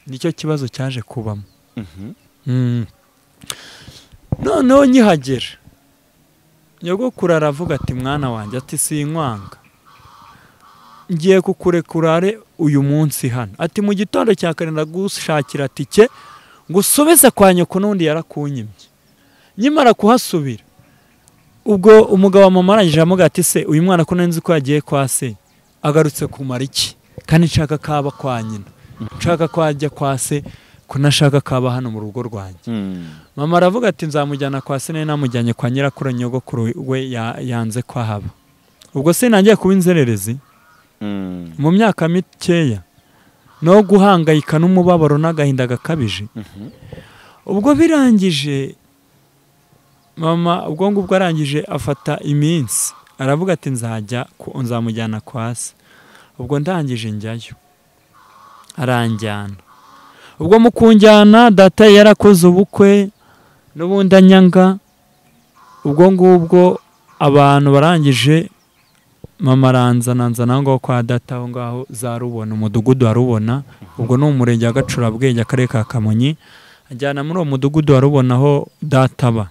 nicyo kibazo cyaje kubamo Mhm. Mm. noneho nkihagera nyogokuru aravuga ati mwana wanjye ati sinkwanga ngiye kukurekurare uyu munsi hano ati mu gitondo cya kare ndagushakira tike ngusubize kwa nyoko n'undi yarakunyimye nyimara kuhasubira ubwo umugabo wa mama arangije aramubwira ati se uyu mwana ko nzi ko yagiye kwa se agarutse kumara iki kandi nshaka kaba kwa nyina nshaka ko ajya kwa se ko nashaka kaba hano mu rugo rwanjye Hmm. mama aravuga ati nzamujyana kwa se nari namujyanye kwa nyirakuru nyogokuru we ya- yanze ko ahaba ubwo se ntangiye kuba inzererezi Hmm. mu myaka mikeya no guhangayika n'umubabaro n'agahinda gakabije Mhm. ubwo birangije mama ubwo ngubwo arangije afata iminsi aravuga ati nzajya ku- nzamujyana kwa se ubwo ndangije njyayo aranjyana ubwo mu kunjyana data yari yarakoze ubukwe n'ubundi anyanga ubwo ngubwo abantu barangije mama aranzana nzana aho ngaho kwa data aho ngaho za rubona umudugudu wa rubona ubwo ni umurenge wa gacurabwenge akarere ka kamonyi ajyana muri uwo mudugudu wa rubona aho data aba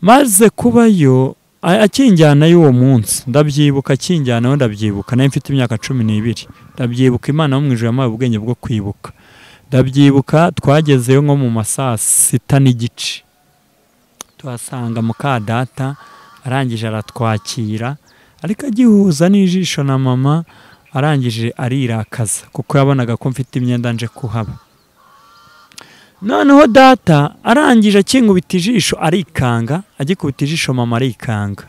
maze kubayo a- akinjyana y'uwo munsi ndabyibuka akinjyanaho ndabyibuka nayo mfite imyaka cumi n'ibiri ndabyibuka imana yo mu ijuru yampaye ubwenge bwo kwibuka ndabyibuka twagezeyo nko mu ma saa sita n'igice tuhasanga muka data arangije aratwakira ariko agihuza n'ijisho na mama arangije arirakaza kuko yabonaga ko mfite imyenda nje kuhaba noneho data arangije akingubita ijisho arikanga agikubita ijisho mama arikanga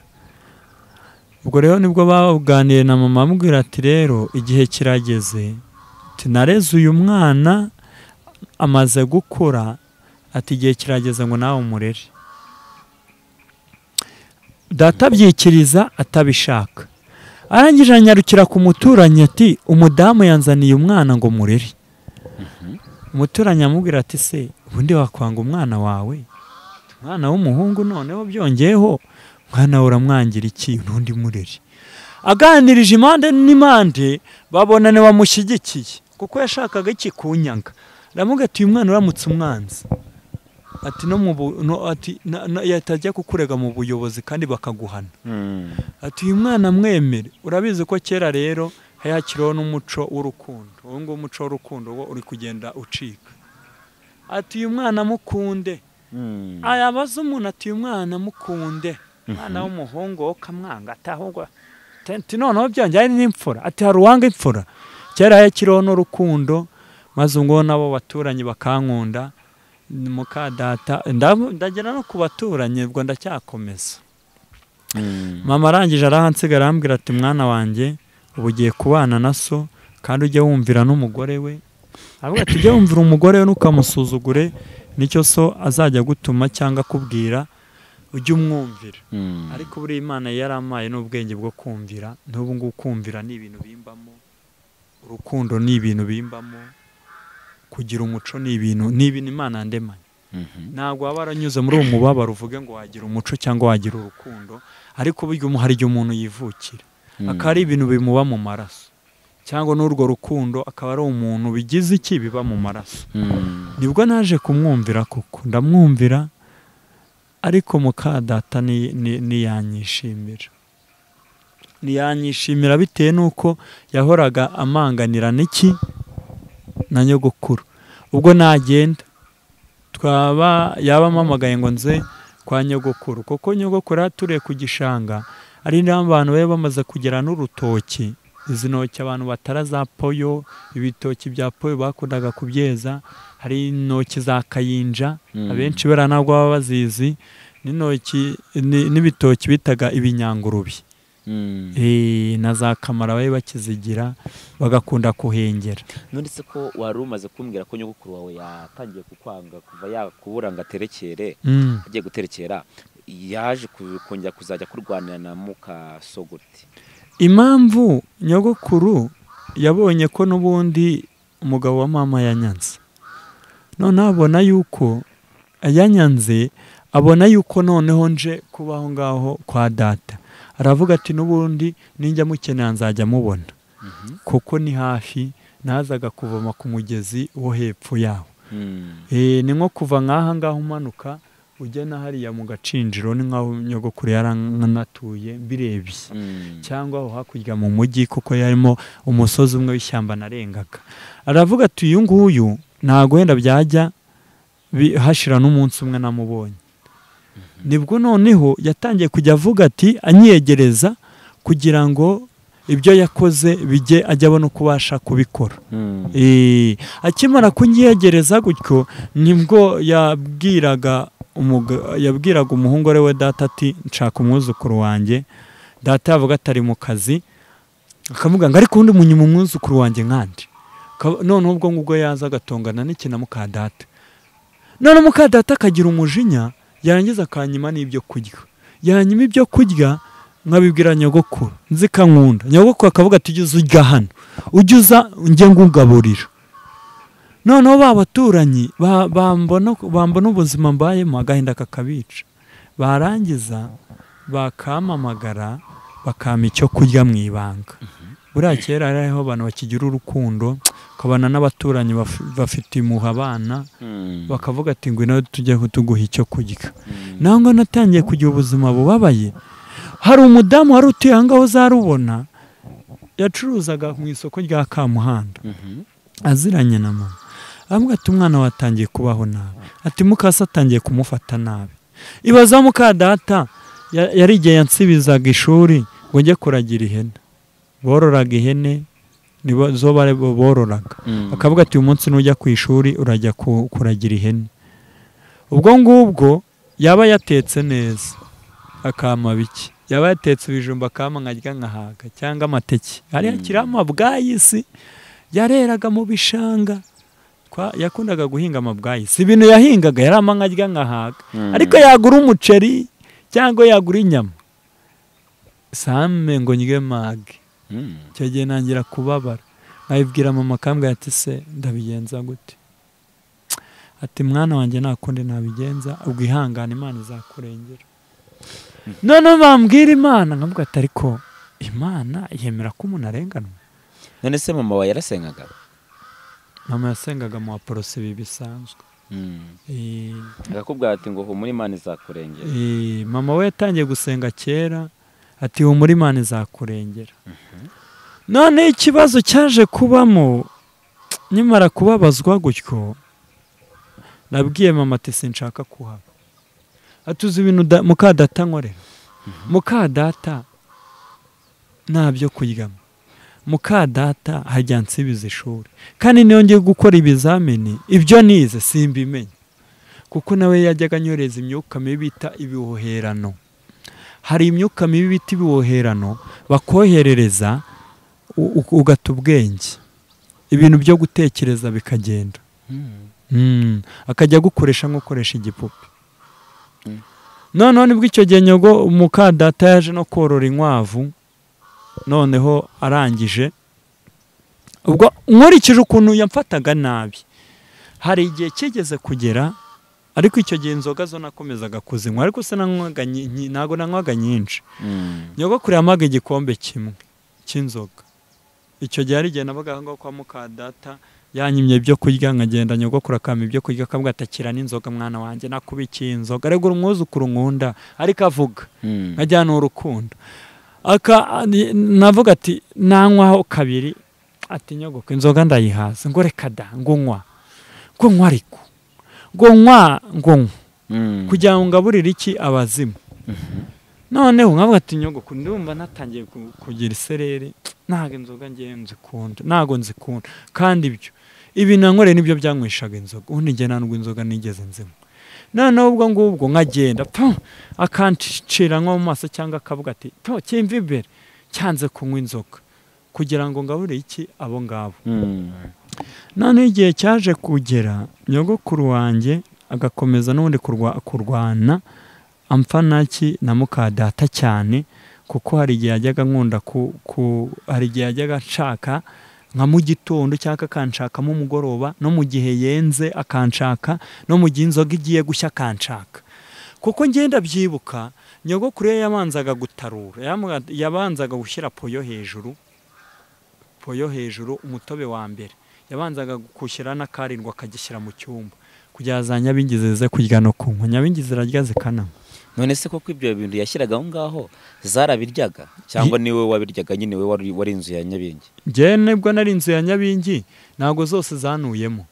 ubwo rero nibwo baganiriye na mama amubwira ati rero igihe kirageze ati nareze uyu mwana amaze gukura ati igihe kirageze ngo nawe umurere data abyikiriza atabishaka arangije aranyarukira ku muturanyi ati umudamu yanzaniye umwana ngo murere umuturanyi amubwira ati se ubundi wakwanga umwana wawe umwana w'umuhungu noneho byongeyeho umwana wawe uramwangira iki n'undi murere aganirije impande n'impande babona ntibamushyigikiye kuko yashakaga iki kunyanga aramubwira ati uyu mwana uramutse umwanzi ati no mu bu- no ati na- na- yatajya kukurega mu buyobozi kandi bakaguhana Hmm. ati uyu mwana mwemere urabizi ko kera rero hayakiriho n'umuco w'urukundo uwo nguwo umuco w'urukundo wo uri kugenda ucika ati uyu mwana mukunde Hmm. ayabaza umuntu ati uyu mwana mukunde umwana w'umuhungu wo kamwanga ati ahubwo ati- ati noneho byongeye ari n'imfura ati hari uwanga imfura kera hayakiriho n'urukundo maze ubwo nabo baturanyi bakankunda ni muka data ndab- ndagera no ku baturanyi ubwo ndacyakomeza Hmm. mama arangije arahansiga arambwira ati mwana wanjye ubu ugiye kubana na so kandi ujye wumvira n'umugore we aravuga ati ujye wumvira umugore we ntukamusuzugure nicyo so azajya agutuma cyangwa akubwira ujye umwumvira Hmm. ariko buriya imana yarampaye n'ubwenge bwo kumvira n'ubu ngubu kumvira ni ibintu bimbamo urukundo ni ibintu bimbamo kugira umuco ni ibintu ni ibintu imana yandemanye Mhm. ntabwo waba waranyuze muri uwo mubabaro uvuge ngo wagira umuco cyangwa wagira urukundo ariko burya umu- hari igihe umuntu yivukira Hmm. akaba ari ibintu bimuba mu maraso cyangwa n'urwo rukundo akaba ari umuntu bigize iki biba mu maraso Mm. nibwo naje kumwumvira koko ndamwumvira ariko muka data ni- ni- ntiyanyishimira ntiyanyishimira bitewe n'uko yahoraga amanganira n'iki na nyogokuru ubwo nagenda twaba yaba ampamagaye ngo nze kwa nyogokuru kuko nyogokuru yaturiye ku gishanga ari n'aho abantu bari bamaze kugera n'urutoki izi ntoki abantu batara za poyo ibitoki bya poyo bakundaga kubyeza hari intoki za kayinja Mm. abenshi bera ntabwo baba bazizi n'intoki ni- n'ibitoki bitaga ibinyangurubi Mm. Eh, na za kamara bari bakizigira bagakunda kuhengera none se ko wari umaze kumbwira ko nyogokuru wawe yatangiye kukwanga kuva yakubura ngo aterekere Mm. agiye guterekera yaje ku- kongera kuzajya kurwanira na mukasogoti impamvu nyogokuru yabonye ko n'ubundi umugabo wa mama yanyanze noneho abona yuko yanyanze abona yuko noneho nje kuba aho ngaho kwa data aravuga ati n'ubundi ninjya mukenera nzajya mubona kuko ni hafi nazaga kuvoma ku mugezi wo hepfo yaho Mm. Eh, ni nko kuva nk'aha ngaha umanuka ujya na hariya mu gacinjiro ni nk'aho nyogokuru yaranatuye birebye Mm. cyangwa aho hakurya mu mujyi kuko yarimo umusozi umwe w'ishyamba narengaga aravuga ati uyu nguyu ntabwo wenda byajya bi- hashira n'umunsi umwe namubonye nibwo noneho yatangiye kujya avuga ati anyegereza kugira ngo ibyo yakoze bijye ajya abona uko ubasha kubikora Mm. Eh, akimara kunyegereza gutyo nibwo yabwiraga umuga- yabwiraga umuhungu ari we data ati nshaka umwuzukuru wanjye data yavuga atari mu kazi akavuga ngo ariko undi munyuma umwuzukuru wanjye nkandi Ka- noneho ubwo ngubwo yaza agatongana n'iki na muka data none muka data akagira umujinya yarangiza akanyima n'ibyo kurya yanyima ibyo kurya nkabibwira nyogokuru nzi ko ankunda nyogokuru akavuga ati ujye uza urya hano ujye uza njye ngugaburira noneho ba baturanyi ba- bambona bambona ubuzima mbayemo agahinda kakabica barangiza bakampamagara bakampa icyo kurya mu ibanga buriya kera hari hariho abantu bakigira urukundo ukabana n'abaturanyi baf- bafite impuha abana Mm. bakavuga ati ngwino tujye tuguha icyo kurya Mm. naho ngo natangiye kugira ubuzima bubabaye hari umudamu wari utuye aho ngaho uzarubona yacuruzaga mu isoko rya kamuhanda Mhm. aziranye na mama aramubwira ati umwana wawe atangiye kubaho nabi ati mukase atangiye kumufata nabi ibaza muka data ya- yari igihe yansibizaga ishuri ngo njye kuragira ihene bororaga ihene nibo zo bari bo- bororaga Mm. akavuga ati uyu munsi nujya ku ishuri urajya ku- kuragira ihene ubwo ngubwo yaba yatetse neza akama bike yaba yatetse ibijumba akama nkarya nkahaga cyangwa amateke hariya Mm. kirama bwayisi yareraga mu bishanga Twa- yakundaga guhinga amabwayisi ibintu yahingaga yarama nkarya nkahaga Mm. ariko yagura umuceri cyangwa yagura inyama same ngo ndye mage Mm. icyo gihe ntangira kubabara nkabibwira mama akambwira ati se ndabigenza gute ati mwana wanjye nta kundi nabigenza ubwo ihangane imana izakurengera noneho bambwira imana nkavuga ati ariko imana yemera ko umuntu arenganwa none se mama wawe yarasengaga mama yasengaga mu baporose ibi bisanzwe Mm. Eh, akakubwira ati ngo humura imana izakurengera Eh, mama we yatangiye gusenga kera ati humura imana izakurengera none ikibazo cyaje kubamo nyamara kubabazwa gutyo nabwiye mama ati sinshaka kuhaba atuze ibintu da- muka data nkorera muka data nta byo kuryamo muka data hajya nsibiza ishuri kandi niyo ngiye gukora ibizamini ibyo nize simbimenye kuko nawe yajyaga anyoreza imyuka mibi bita ibihoherano hari imyuka mibi bita ibihoherano bakoherereza u- u- ugata ubwenge ibintu byo gutekereza bikagenda Mm. Mm, akajya agukoresha nk'ukoresha igipupe Mm. noneho nibwo icyo gihe nyogo mukadata yaje no korora inkwavu noneho arangije ubwo nkurikije ukuntu yamfataga nabi hari igihe kigeze kugera ariko icyo gihe inzoga zo nakomezaga kuzinywa ariko se nanywaga nyi- nyi- ntabwo nanywaga nyinshi Mm. nyogokuru yamaga igikombe kimwe cy'inzoga icyo gihe hari igihe nabaga aho ngaho kwa mukadata yanyimye ibyo kurya nkagenda nyogokuru akampa ibyo kurya akambwira ati akira n'inzoga mwana wanjye nakubikiye inzoga regura umwuzukuru nkunda ariko avuga Mm. nkajya ni urukundo aka ni- navuga ati nanywaho kabiri ati nyogoka inzoga ndayihaza ngo reka da ngunywa ngunywa ariko ngunywa ngunywa Mm. kugira ngo ngaburire iki abazimu noneho nkavuga ati nyogoka ndumva natangiye ku- kugira isereri ntabwo inzoga ngiye nzikunda ntabwo nzikunda kandi ibyo ibi nankoreye nibyo byankwishaga inzoga ubundi njye nta nubwo inzoga nigeze nzinywa noneho ubwo ngubwo nkagenda tu akancira nko mu maso cyangwa akavuga ati tu cyimva imbere cyanze kunywa inzoga kugira ngo ngaburire iki abo ngabo Mm. noneho igihe cyaje kugera nyogokuru wanjye agakomeza n'ubundi kurwa- kurwana amfanaki na mukadata cyane kuko hari igihe yajyaga nkunda ku, ku hari igihe yajyaga nshaka nka mu gitondo cyangwa akanshakamo umugoroba no mu gihe yenze akanshaka no mu gihe inzoga igiye gushya akanshaka kuko ngenda byibuka nyogokuru ye yabanzaga gutarura yamuga- yabanzaga gushyira poyo hejuru poyo hejuru umutobe wa mbere yabanzaga gushyira n'akarindwa akagishyira mu cyumba kugira za nyabingizi zize kurya no kunywa nyabingizi zirarya zikananywa none se koko ibyo bintu yashyiraga aho ngaho zarabiryaga cyangwa niwe wabiryaga nyine we wari wari inzu ya nyabingi njyewe nibwo nari inzu ya nyabingi ntabwo zose zanuyemo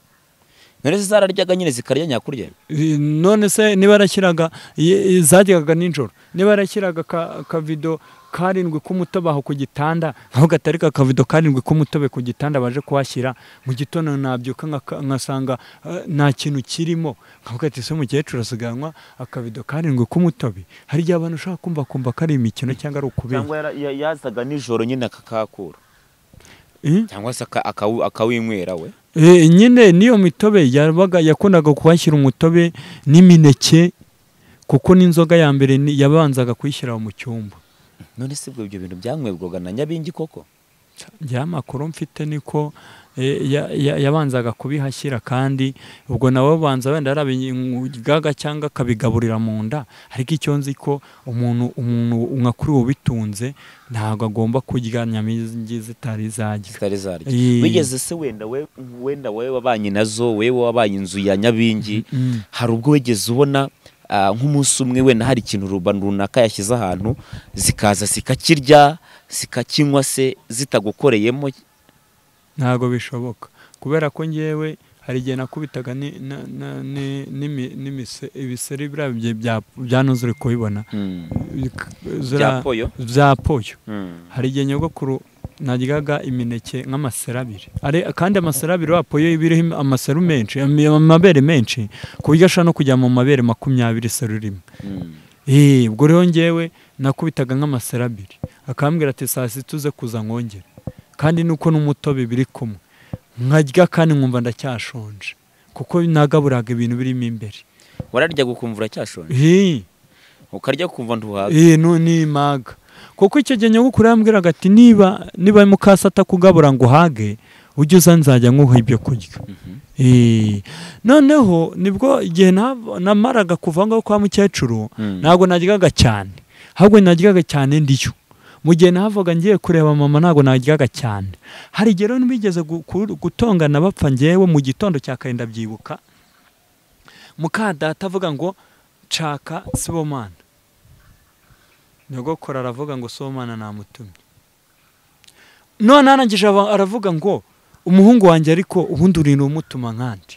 none se zararyaga nyine zikarya nyakurya I- none se niba yarashyiraga i- i- zajyaga nijoro niba yarashyiraga ka- akavido karindwi k'umutobe aho ku gitanda aho gatarika akavido karindwi k'umutobe ku gitanda baje kuhashyira mu gitondo nabyuka nkaka- nkasanga eh, nta kintu kirimo nkavuga ati se umukecuru asiganwa akavido karindwi k'umutobe hari igihe abantu ushobora kumva kumva ko ari imikino cyangwa ari ukubera cyangwa yara- ya- yazaga nijoro nyine akakakura Eh? cyangwa se aka- akawu- akawinywera we Eh, nyine n'iyo mitobe yabaga yakundaga kuhashyira umutobe n'imineke kuko n'inzoga ya mbere ni- yabanzaga kuyishyira mu cyumba none se ubwo ibyo bintu byanywebwaga na nyabingi koko njyewe amakuru mfite niko eh, ya- ya- yabanzaga kubihashyira kandi ubwo nawe banza wenda yarabigaga cyangwa akabigaburira mu nda ariko icyo nzi ko umuntu umuntu nka kuri ubu bitunze ntabwo agomba kurya nyamingi zitari zarya zitari zarya Eh. wigeze se wenda we wenda wowe wabanye nazo wewe wabaye inzu ya nyabingi Mm. hari ubwo wigeze ubona ah, nk'umunsi umwe wenda hari ikintu ruba- runaka yashyize ahantu zikaza zikakirya zikakinywa se zitagukoreyemo ntabwo bishoboka kubera ko ngewe hari igihe nakubitaga ni- na- na- ni- n'imi- n'imise- ibiseri biriya bya- bya- byanuzure kubibona Mm. Ziriya- Bya poyo? bya poyo Mm. hari igihe nyogokuru naryaga imineke nk'amaserabiri Ari- kandi amaserabiri wa poyo iba iriho amaseru menshi am- amabere menshi ku buryo ashobora no kujya mu mabere makumyabiri seru rimwe Mm. Eh, ubwo rero ngewe nakubitaga nk'amaserabiri akambwira ati saa sita uze kuza nkongera kandi nuko n'umutobe biri kumwe nkarya kandi nkumva ndacyashonje kuko nagaburaga ibintu birimo imbere wararya gukumva uracyashonje Eh, ukarya kumva ntuhaga eh, no nimaga kuko icyo gihe nyogokuru yambwiraga ati niba niba mukasa atakugabura ngo uhage ujye uza nzajya nkuha ibyo kurya Eh, noneho nibwo igihe nav- namaraga kuva ngaho kwa mukecuru Mm. ntabwo naryaga cyane ahubwo naryaga cyane ndiyo mu gihe navaga ngiye kureba mama ntabwo naryaga cyane hari igihe rero nibigeze gu- ku- gutongana bapfa ngewe mu gitondo cya kare ndabyibuka muka data avuga ngo nshaka sibomana nyogokora aravuga ngo sibomana namutumye none arangije aba- aravuga ngo umuhungu wanjye ariko ubundi urinda umutuma nkandi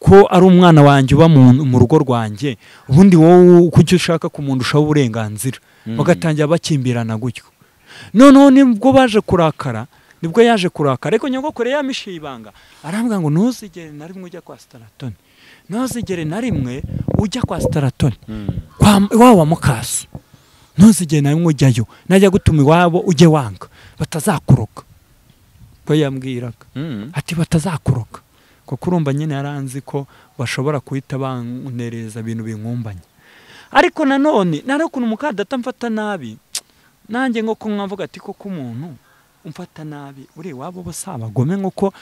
ko ari umwana wanjye uba mu, mu rugo rwanjye ubundi wowe kuki ushaka kumundushaho uburenganzira bagatangira bakimbirana gutyo noneho nibwo baje kurakara nibwo yaje kurakara ariko nyogokore yamishiye ibanga arambwira ngo ntuzigere na rimwe ujya kwa sitaratoni ntuzigere na rimwe ujya kwa sitaratoni Mm. kwa iwabo wa mukaso ntuzigere na rimwe ujyayo najya gutuma iwabo ujye wanga batazakuroga ko yambwiraga Mm. ati batazakuroka kuko urumva nyine yari anzi ko bashobora guhita bantereza ibintu binkumbanya ariko nanone nari ukuntu mukadata mfata nabi nanjye nko kunywa mvuga ati koko umuntu umfata nabi uri iwabo bo si abagome nk'uko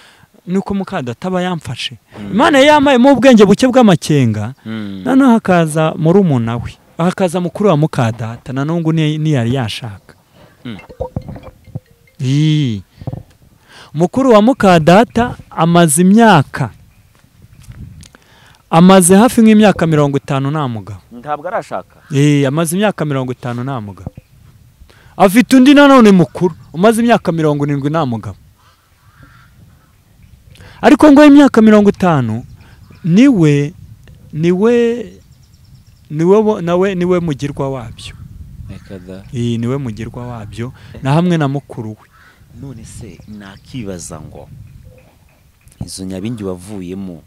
nuko mukadata aba yamfashe imana yari yamayemo ubwenge buke bw'amakenga Mm. noneho hakaza murumuna we hakaza mukuru wa mukadata nanone ngo ni- niyari yashaka Mm. Ii. mukuru wa mukadata amaze imyaka amaze hafi nk'imyaka mirongo itanu nta mugabo ntabwo arashaka Eh, amaze imyaka mirongo itanu nta mugabo afite undi nanone mukuru umaze imyaka mirongo irindwi nta mugabo ariko ngo imyaka mirongo itanu niwe niwe niwe bo- nawe niwe mugirwa wabyo reka da iyi niwe mugirwa wabyo na hamwe na mukuru we none se nakibaza ngo izo nyabingi wavuyemo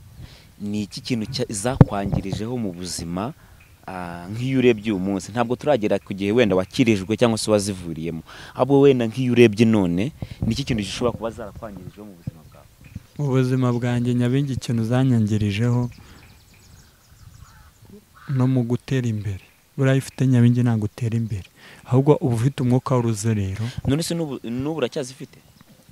ni iki kintu cya- zakwangirijeho mu buzima ah, nk'iyo urebye uyu munsi ntabwo turagera ku gihe wenda wakirijwe cyangwa se wazivuriyemo ahubwo wenda nk'iyo urebye none ni iki kintu gishobora kuba zarakwangirijeho mu buzima bwawe mu buzima bwanjye nyabingi ikintu zanyangirijeho no mu gutera imbere buriya iyo ufite nyabingi ntabwo utera imbere ahubwo uba ufite umwuka w'uruzerero none se n'ubu n'ubu uracyazifite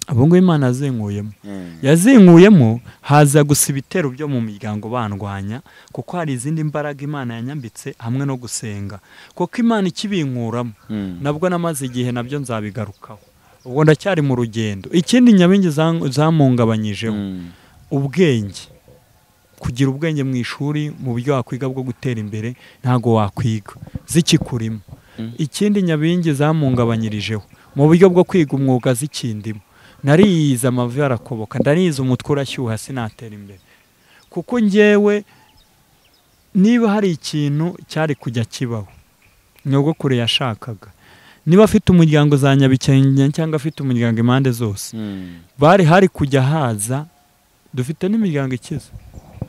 abo ngubu imana yazinkuyemo Mm. yazinkuyemo haza gusa ibitero byo mu miryango bandwanya kuko hari izindi mbaraga imana yanyambitse hamwe no gusenga kuko imana ikibinkuramo Mm. nabwo namaze igihe nabyo nzabigarukaho ubwo ndacyari mu rugendo ikindi nyabingi zan- zamungabanyijeho Mm. ubwenge kugira ubwenge mu ishuri mu buryo wakwiga bwo gutera imbere ntabwo wakwiga zikikurimo Mm. ikindi nyabingi zamungabanyirijeho mu buryo bwo kwiga umwuga zikindimo nariyize amavi arakoboka ndariyize umutwe urashyuha sinatera imbere kuko ngewe niba hari ikintu cyari kujya kibaho nyogokuru yashakaga niba afite umuryango za nyabikenge cyangwa afite umuryango impande zose Mm. bari hari kujya haza dufite n'imiryango ikize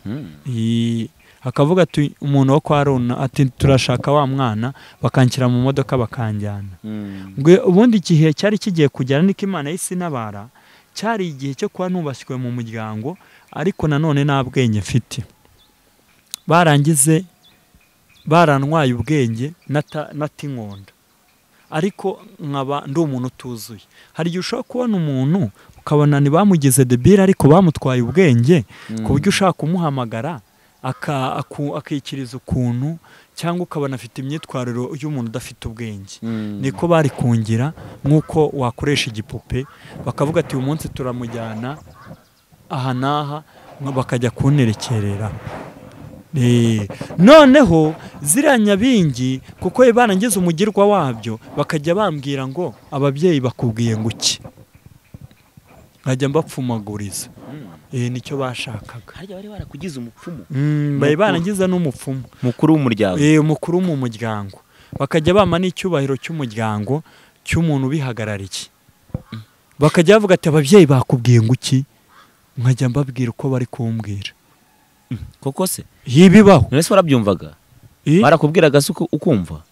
Mm. Iyi- akavuga ati umuntu wo kwa rona ati turashaka wa mwana bakanshyira mu modoka bakanjyana Mm. Ngwe- ubundi igihe cyari kigiye kugera niko imana y'isi n'abara cyari igihe cyo kuba nubashywe mu muryango ariko nanone nta bwenge mfite barangize barantwaye ubwenge nata- natinkonda ariko nkaba ndi umuntu utuzuye hari igihe ushobora kubona umuntu ukabona ntibamugize debire ariko bamutwaye ubwenge ku buryo ushaka kumuhamagara aka- aku- akikiriza ukuntu cyangwa ukabona afite imyitwarire y'umuntu udafite ubwenge Mm. niko bari kungira nk'uko wakoresha igipupe bakavuga ati uyu munsi turamujyana aha n'aha ngo bakajya kunterekerera Eh, noneho ziriya nyabingi kuko iyo barangiza umugirwa wabyo bakajya bambwira ngo ababyeyi bakubwiye ngo iki nkajya mbapfumaguriza Mm. Eh, nicyo bashakaga harya bari barakugize umupfumu Mm, bari barangiza n'umupfumu mukuru w'umuryango Eh, umukuru mu muryango bakajya bama n'icyubahiro cy'umuryango cy'umuntu ubihagarariye bakajya bavuga ati ababyeyi bakubwiye ngo iki nkajya mbabwira uko bari kumbwira koko se yibibaho none se warabyumvaga Eh, barakubwiraga se uku- ukumva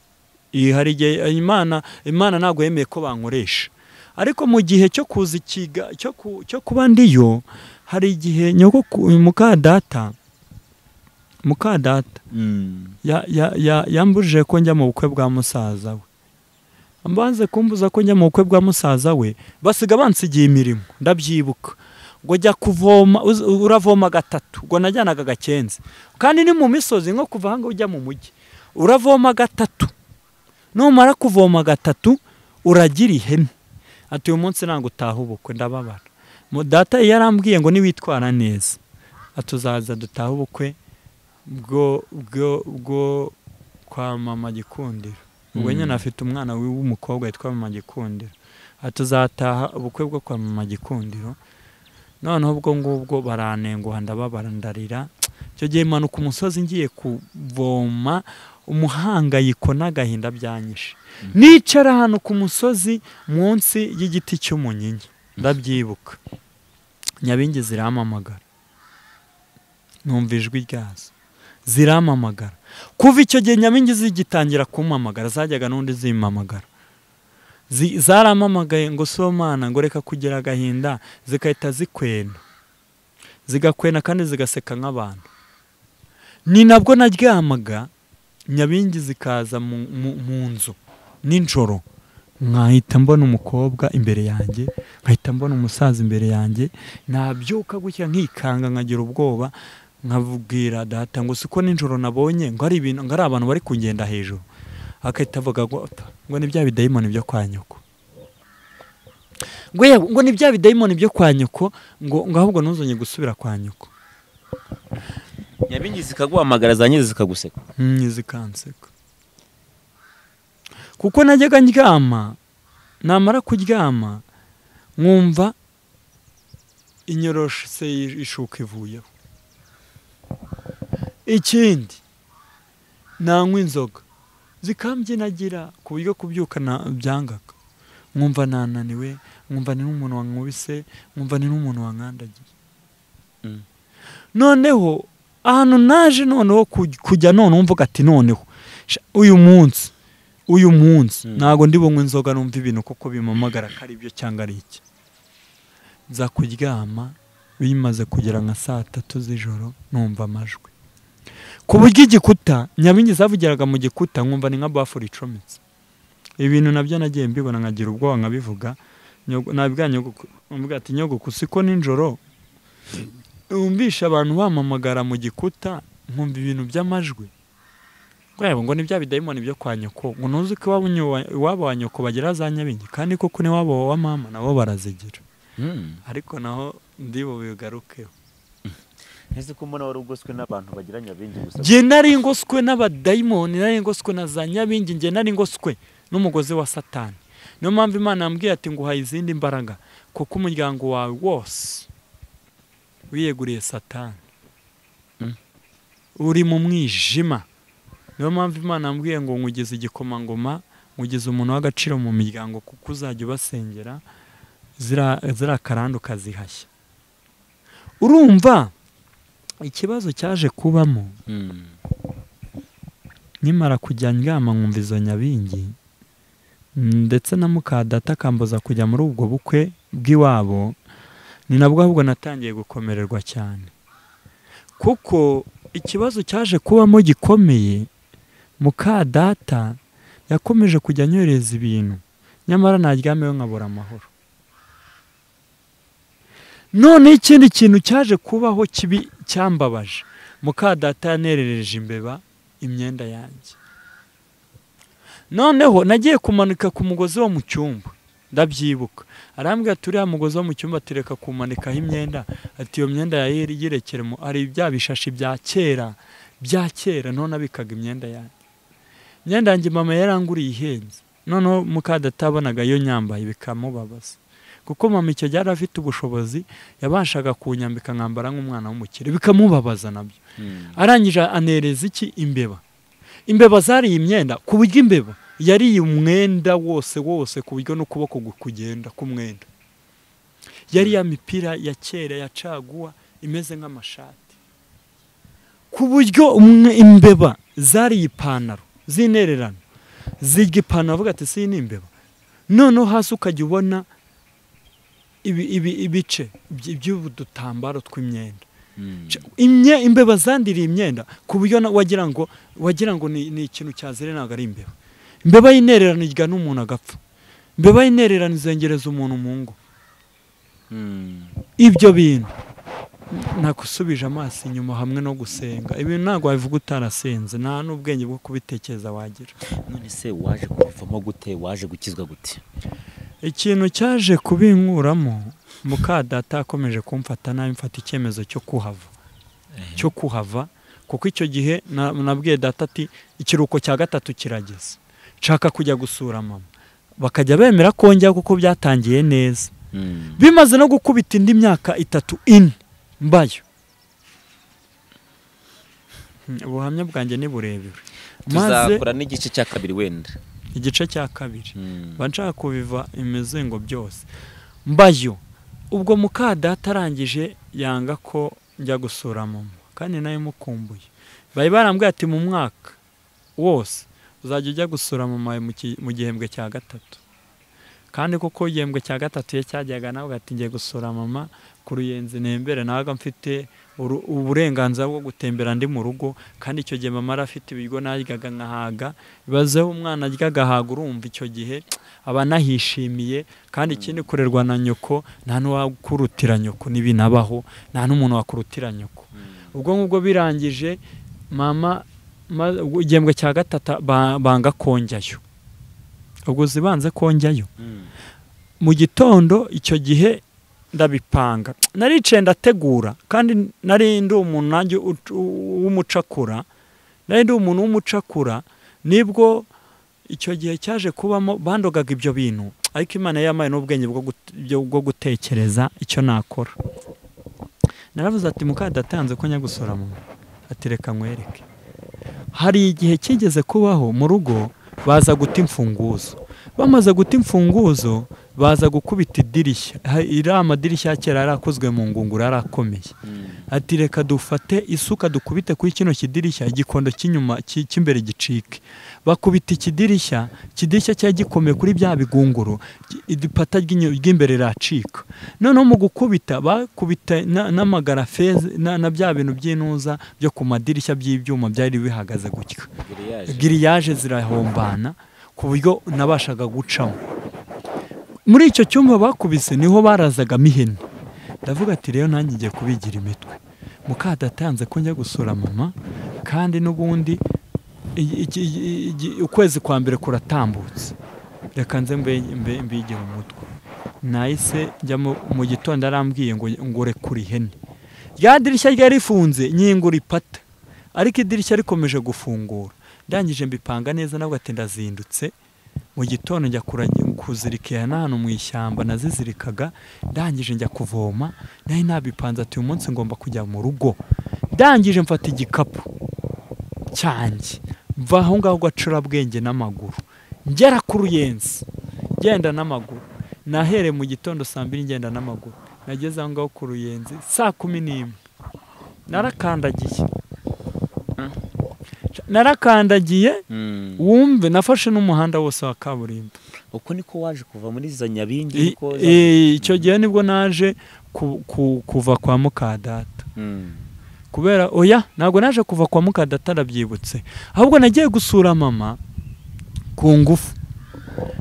eh, hari igihe eh, imana imana ntabwo yemeye ko bankoresha ariko mu gihe cyo kuza ikiga cyo ku- cyo kuba ndiyo hari igihe nyoko mukadata mukadata ya- ya- ya- yambujije ko njya mu bukwe bwa musaza we banze kumbuza ko njya mu bukwe bwa musaza we basiga bansigiye imirimo ndabyibuka ngo jya kuvoma uz- uravoma gatatu ngo najyanaga gakenze kandi ni mu misozi nko kuva ahangaha ujya mu mujyi uravoma gatatu numara kuvoma gatatu uragira ihene ati uyu munsi ntabwo utaha ubukwe ndababara Mu- data yarambwiye ngo niwitwara neza atuzaza dutahe ubukwe bwo bwo bwo kwa mama gikundiro ubwo Mm. nyine afite umwana wiwe w'umukobwa witwa mama gikundiro atuzataha ubukwe bwo kwa mama gikundiro noneho ubwo ngubwo baranenguha ndababara ndarira icyo gihe manuka umusozi ngiye kuvoma umuhangayiko n'agahinda byanyishe nicara ahantu ku musozi munsi y'igiti cy'umunyinya ndabyibuka nyabingi zirampamagara numva ijwi ryazo zirampamagara kuva icyo gihe nyabingi zigitangira kumpamagara zajyaga n'undi zimpamagara Zi- zarampamagaye ngo si mana ngo reka kugira agahinda zigahita zikwena zigakwena kandi zigaseka nk'abantu ni nabwo naryamaga nyabingi zikaza mu, mu, mu nzu nijoro nkahita mbona umukobwa imbere yanjye nkahita mbona umusaza imbere yanjye nabyuka gutya nkikanga nkagira ubwoba nkabwira data ngo siko nijoro nabonye ngo ari ibintu ngo ari abantu bari kugenda hejuru akahita avuga ngo "Ota, ngo ni bya bidayimoni byo kwa nyoko ngo yewe ngo ni bya bidayimoni byo kwa nyoko ngo ngo ahubwo ntuzongere gusubira kwa nyoko nyabingi zikaguhamagara za nyiri zikaguseka Mm, zikanseka kuko najyaga ndyama namara kuryama nkumva inyorosho se ishuka ivuyeho ikindi nanywa inzoga zikambyinagira ku buryo kubyuka na- byangaga nkumva nananiwe nkumva ni n'umuntu wankubise nkumva ni n'umuntu wankandagiye Mm. noneho ahantu naje noneho kuj- kujya none umvuga ati noneho sha, uyu munsi uyu munsi Mm. ntabwo ndi bunywe inzoga numva ibintu kuko bimamagara ko ari byo cyangwa ari iki nza kuryama bimaze kugera nka saa tatu z'ijoro numva amajwi ku buryo igikuta nyabingi zavugiraga mu gikuta nkumva ni nka bafure icometse ibintu nabyo nagiye mbibona nkagira ubwoba nkabivuga Nyogo- nabwira nyogoku nkavuga ati nyogoku siko nijoro wumvisha abantu bamamagara mu gikuta nkumva ibintu by'amajwi rwego ngo ni bya bidayimoni byo kwa nyoko ngo ntuzi ko iwabo unyo- iwabo wa nyoko bagira za nyabingi kandi koko n'iwabo wa mama nabo barazigira ariko naho ndibo bigarukeho ntese ko mbona wari ugoswe n'abantu bagira nyabingi gusa njye nari ngoswe n'abadayimoni nari ngoswe na za nyabingi njye nari ngoswe n'umugozi wa satani niyo mpamvu imana yambwiye ati nguhaye izindi mbaraga kuko umuryango wawe wose wiyeguriye satani Mm. uri mu mwijima niyo mpamvu imana yambwiye ngo nkugize igikomangoma nkugize umuntu w'agaciro mu miryango kuko uzajya ubasengera zira ziriya karande ukazihashya urumva ikibazo cyaje kubamo nkimara kujya ndyama nkumva izo nyabingi mm, ndetse na muka data akambuza kujya muri ubwo bukwe bw'iwabo ni nabwo ahubwo natangiye gukomererwa cyane kuko ikibazo cyaje kubamo gikomeye muka data yakomeje kujya anyohereza ibintu nyamara naryameyo nkabura amahoro noneho ikindi kintu cyaje kubaho kibi cyambabaje muka data yanerereje imbeba imyenda yanjye noneho nagiye kumanika ku mugozi wo mu cyumba ndabyibuka arambwira ati uriya mugozi wo mu cyumba tureka kumanikaho imyenda ati iyo myenda yari yirekere mu hari bya bishashi bya kera bya kera none abikaga imyenda yanjye imyenda yanjye mama yaranguriye ihenze noneho mukadata yabonaga yo nyambaye bikamubabaza kuko mama icyo gihe yari afite ubushobozi yabashaga kunyambika nkambara nk'umwana w'umukire bikamubabaza nabyo arangije anereza iki imbeba imbeba zariye imyenda ku buryo imbeba yariye umwenda wose wose ku buryo n'ukuboko gu- kugenda k'umwenda yari ya mipira ya kera ya caguwa imeze nk'amashati ku buryo umwe- imbeba zariye ipantaro zinererana zirya ipantaro avuga ati si ni imbeba noneho hasi ukajya ubona ibi- ibi- ibice by- by'udutambaro tw'imyenda Ca- imye imbeba zandiriye imyenda ku buryo na- wagira ngo wagira ngo ni, ni ikintu cyazire ntabwo ari imbeba imbeba yinererana irya n'umuntu agapfa imbeba yinererana izengereza umuntu mu ngo ibyo bintu nakwisubije amaso inyuma hamwe no gusenga ibintu ntabwo wabivuga utarasenze nta n'ubwenge bwo kubitekereza wagira none se waje kubivamo gute waje gukizwa gute ikintu cyaje kubinkuramo muka data akomeje kumfata nabi mfata icyemezo cyo kuhava cyo kuhava kuko icyo gihe na- nabwiye data ati ikiruhuko cya gatatu kirageze nshaka kujya gusura mama bakajya bemera ko njya kuko byatangiye neza bimaze no gukubita indi myaka itatu ine mbayo Hmm, ubuhamya bwanjye ni burebure maze tuzakora n'igice cya kabiri wenda igice cya kabiri mba nshaka kubiva imizingo byose mbayo ubwo muka data arangije yanga ko njya gusura mama kandi nayo imukumbuye bari barambwiye ati mu mwaka wose uzajya ujya gusura mama mu ki- mu gihembwe cya gatatu kandi kuko igihembwe cya gatatu iyo cyajyaga nawe ugahita ngiye gusura mama ku ruyenzi nembere nawe mfite uru- uburenganzira bwo gutembera ndi mu rugo kandi icyo gihe mama yari afite ibiryo naryaga nkahaga bibazeho umwana arya agahaga urumva icyo gihe aba anahishimiye kandi ikindi kurerwa na nyoko nta n'uwakurutira nyoko n'ibinabaho nta n'umuntu wakurutira nyoko ubwo ngubwo birangije mama ma- igihembwe cya gatatu ba- banga konjyayo ubwo zibanze konjyayo mu gitondo icyo gihe ndabipanga naricaye ndategura kandi nari ndi umuntu nanjye uc- u- w'umucakura nari ndi umuntu w'umucakura nibwo icyo gihe cyaje kubamo bandogaga ibyo bintu ariko imana yamaye n'ubwenge bwo gut- byo- bwo gutekereza icyo nakora naravuze ati muka datanze ko njya gusora mu ati reka nkwereke hari igihe kigeze kubaho mu rugo baza guta imfunguzo bamaze guta imfunguzo baza gukubita idirishya Ha- iriya amadirishya ya kera yari akozwe mu ngunguru yari akomeye ati reka dufate isuka dukubite kuri kino kidirishya igikondo cy'inyuma cy- cy'imbere gicike bakubita ikidirishya ikidirishya cyari gikomeye kuri bya bigunguru gi- ipata ry'inyu- ry'imbere riracika noneho mu gukubita bakubita na- n'amagarafeza na, na bya bintu by'intuza byo ku madirishya by'ibyuma byari bihagaze gutya giriyaje zirahombana ku buryo nabashaga gucamo muri icyo cyumba bakubise niho barazagamo ihene ndavuga ati rero nanjye ngiye kubigira imitwe muka datanze ko njya gusura mama kandi n'ubundi i- iki- i- iki- ukwezi kwa mbere kuratambutse reka nze mbe- mbe- mbigire umutwe nahise njya mu- mu gitondo arambwiye ngo ngo rekure ihene rya dirishya ryari rifunze nyingura ipata ariko idirishya rikomeje gufungura ndangije mbipanga neza nabwo ati ndazindutse mu gitondo njya kuragi- kuzirika iya n'ahantu mu ishyamba nazizirikaga ndangije njya kuvoma nari nabipanze ati uyu munsi ngomba kujya mu rugo ndangije mfata igikapu cyanjye mva aho ngaho gacurabwenge n'amaguru ngera ku ruyenzi ngenda n'amaguru nahereye mu gitondo saa mbiri ngenda n'amaguru nageze aho ngaho ku ruyenzi saa kumi n'imwe narakandagiye narakandagiye Mm. wumve nafashe n'umuhanda wose wa kaburimbo uko niko waje kuva muri za nyabingi I- niko za- i- icyo gihe nibwo naje ku- ku- kuva kwa mukadata Mm. kubera oya ntabwo naje kuva kwa mukadata ndabyibutse ahubwo nagiye gusura mama ku ngufu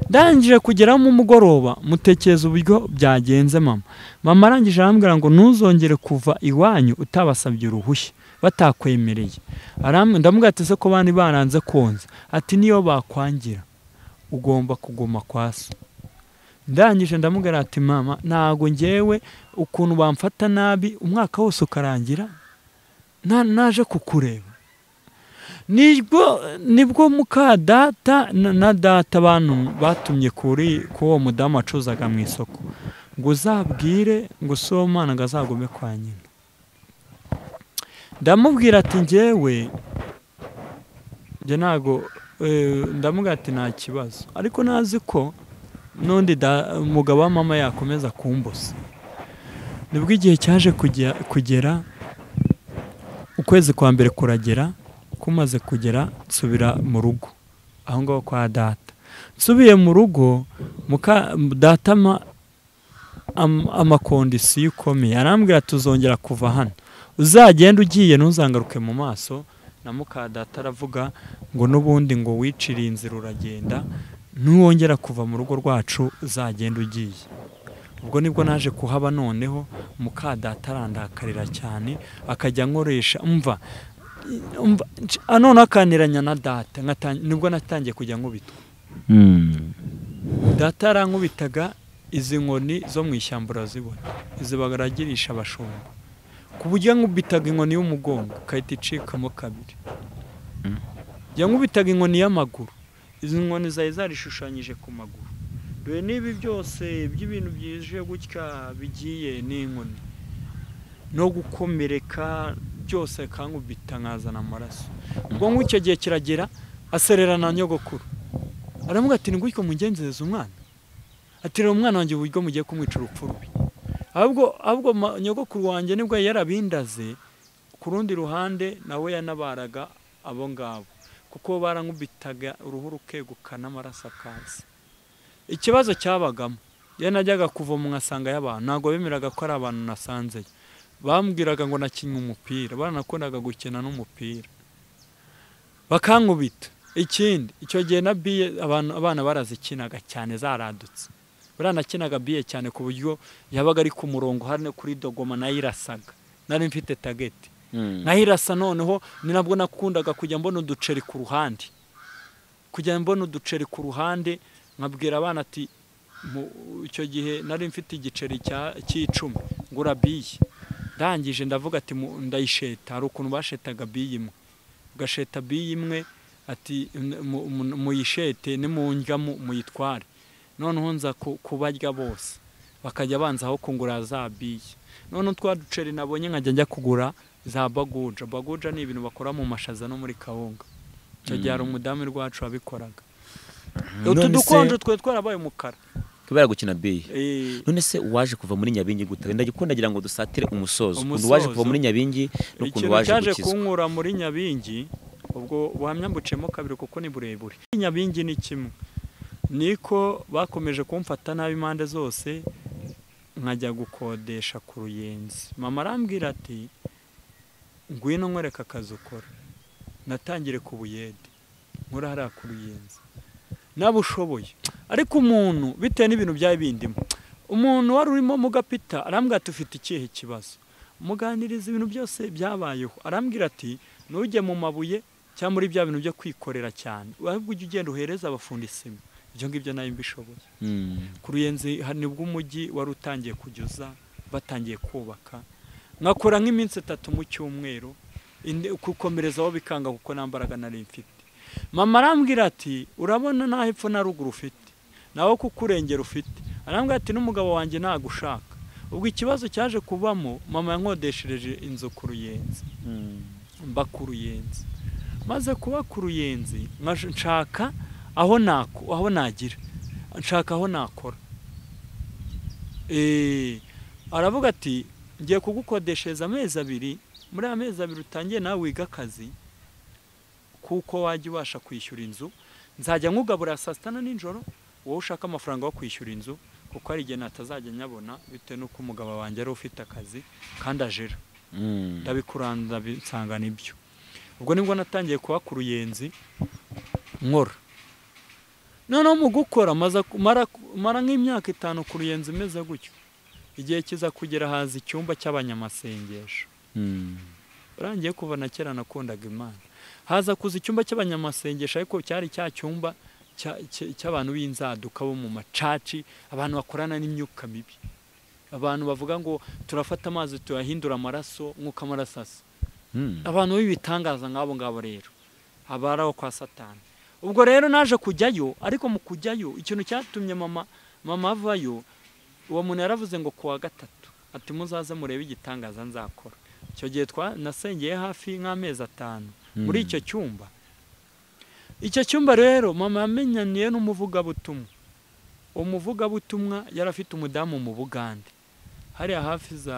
ndangije kugeraho mu mugoroba mutekereza uburyo byagenze mama mama arangije arambwira ngo ntuzongere kuva iwanyu utabasabye uruhushya batakwemereye Aram- ndamubwira ati ese ko bandi baranze konza ati niyo bakwangira ugomba kuguma kwa so ndangije ndamubwira ati mama ntabwo ngewe ukuntu bamfata nabi umwaka wose ukarangira na- naje kukureba nibwo nibwo muka data na na data abantu batumye kuri k'uwo mudamu wacuzaga mu isoko ngo uzabwire ngo si uwo mwana ngo azagume kwa nyina ndamubwira ati ngewe njye ntabwo eh, ndamubwira ati nta kibazo ariko nazi ko n'undi da- umugabo wa mama yakomeza kumbusa nibwo igihe cyaje kujya- kugera ukwezi kwa mbere kuragera kumaze kugera nsubira mu rugo aho ngaho kwa data nsubiye mu rugo muka data ama- am- amakondisiyo ikomeye arambwira tuzongera kuva hano uzagenda ugiye ntuzangaruke mu maso na muka data aravuga ngo n'ubundi ngo wiciriye inzira uragenda ntiwongera kuva mu rugo rwacu uzagenda ugiye ubwo nibwo naje kuhaba noneho muka data arandakarira cyane akajya ankoresha umva umva nc- ah, noneho akaniranya na data nkatan- nibwo natangiye kujya nkubitwa Mm. data yarankubitaga izi nkoni zo mu ishyamba urazibona izi baragirisha abashumba ku buryo nkubitaga inkoni y'umugongo ikahita icikamo kabiri yankubitaga inkoni y'amaguru izi nkoni zari zarishushanyije ku maguru dore niba byose by'ibintu byije gutya bigiye n'inkoni no gukomereka byose kankubita nkazana amaraso ubwo ngicyo gihe kiragera aserera na nyogokuru aravuga ati ni gutyo mugenzereza umwana ati rero umwana wanjye uburyo mugiye kumwica urupfu rubi ahubwo ahubwo ma- nyogokuru wanjye nibwo yari yarabindaze ku rundi ruhande nawe yanabaraga abo ngabo kuko barankubitaga uruhu rukeguka n'amaraso akaza ikibazo cyabagamo iyo najyaga kuvoma nkasanga y'abantu ntabwo bemeraga ko ari abantu nasanzeyo bambwiraga ngo nakinnye umupira baranakundaga gukina n'umupira bakankubita ikindi icyo gihe na biye abantu abana barazikinaga cyane zaradutse baranakinaga biye cyane ku buryo yabaga ari ku murongo hano kuri dogoma nayo irasaga nari mfite tageti Mm. naho irasa noneho ni nabwo nakundaga kujya mbona uduceri ku ruhande kujya mbona uduceri ku ruhande nkabwira abana ati mu- icyo gihe nari mfite igiceri cya- cy'icumi ngura biyi ndangije ndavuga ati mu- ndayisheta hari ukuntu bashetaga biyi imwe ugasheta biyi imwe ati "N- mu- mu- muyishete nimundya mu- muyitware noneho nza ku- kubarya bose bakajya banzaho kungura za biyi noneho twa duceri nabonye nkajya njya kugura za baguja baguja ni ibintu bakora mu mashaza no muri kawunga icyo gihe hari umudamu rwacu wabikoraga utu None se- dukonje twe twarabaye umukara kubera gukina biyi Eh, none se uwaje kuva muri nyabingi gute ndagikunda ngira ngo dusatire umusozo ukuntu Umusozo. waje kuva muri nyabingi n'ukuntu ikintu waje cyaje gukizwa kunkura muri nyabingi ubwo buhamya mbuciyemo kabiri kuko ni burebure nyabingi ni kimwe niko bakomeje kumfata nabi impande zose nkajya gukodesha ku ruyenzi mama arambwira ati ngwino nkwereka akazi ukora natangire ku buyede nkora hariya ku ruyenzi naba ushoboye ariko umuntu bitewe n'ibintu byari bindimo umuntu wari urimo mu gapita arambwira ati ufite ikihe kibazo muganiriza ibintu byose byabayeho arambwira ati ntujye mu mabuye cyangwa muri bya bintu byo kwikorera cyane ahubwo ujye ugenda uhereza abafundi sima ibyo ngibyo nayo mbishoboye Mm. ku ruyenzi hari nibwo umujyi wari utangiye kujya batangiye kubaka nkakora nk'iminsi itatu mu cyumweru indi- gukomerezaho bikanga kuko nta mbaraga nari mfite mama arambwira ati urabona naho hepfo na ruguru ufite nawe kuko urengera ufite arambwira ati n'umugabo wanjye ntagushaka ubwo ikibazo cyaje kubamo mama yankodeshereje inzu ku ruyenzi mba ku ruyenzi maze kuba ku ruyenzi nkaje- nshaka aho nako aho nagira nshaka aho nakora Eh, aravuga ati ngiye kugukodeshereza amezi abiri muri aya mezi abiri utangiye nawe wiga akazi kuko wajya ubasha kwishyura inzu nzajya nkugabura saa sita nijoro wowe ushaka amafaranga yo kwishyura inzu kuko hari igihe natazajya nyabona bitewe n'uko umugabo wanjye ari ufite akazi kandi ajera Mm. ndabikuranda nsanga nibyo ubwo nibwo natangiye kuba ku ruyenzi nkora noneho mu gukora maza- mara mara nk'imyaka itanu ku ruyenzi imeze gutyo igihe kiza kugera haza icyumba cy'abanyamasengesho Mm. urangiye kuva na kera nakundaga imana haza kuza icyumba cy'abanyamasengesho ariko cyari cya cyumba cya- cya- cy'abantu b'inzaduka bo mu macaci abantu bakorana n'imyuka mibi abantu bavuga ngo turafata amazi tuyahindura amaraso nk'uko amaraso asa Mm. abantu b'ibitangaza nk'abo ngabo rero aba ari abo kwa satani ubwo rero naje kujyayo ariko mu kujyayo ikintu cyatumye mama mama avayo uwo muntu yaravuze ngo kuwa gatatu ati muzaze murebe igitangaza nzakora icyo gihe twa nasengeye hafi nk'amezi atanu muri Mm. icyo cyumba icyo cyumba rero mama yamenyaniye n'umuvugabutumwa uwo muvugabutumwa yari afite umudamu mu bugande hariya hafi za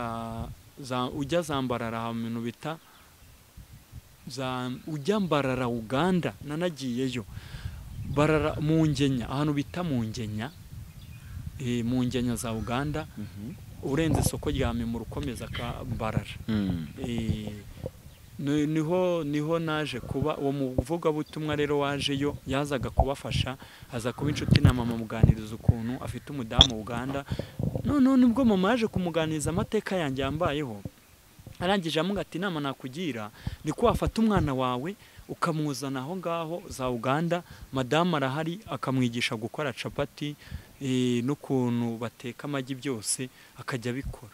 za ujya zambarara ahantu mu bintu bita za ujya mbarara uganda nanagiyeyo barara mu ngenya ahantu bita mu ngenya eh, mu ngenya za uganda Mhm. urenze isoko rya memura ukomeza ka mbarara Mm. Eh, ni- niho niho naje kuba uwo muvugabutumwa rero wajeyo yazaga kubafasha aza kuba inshuti na mama amuganiriza ukuntu afite umudamu uganda noneho nibwo mama yaje kumuganiriza amateka yanjye yambayeho arangije amuga ati inama nakugira ni ko wafata umwana wawe ukamuzana aho ngaho za uganda madamu arahari akamwigisha gukora capati eh, n'ukuntu bateka amagi byose akajya abikora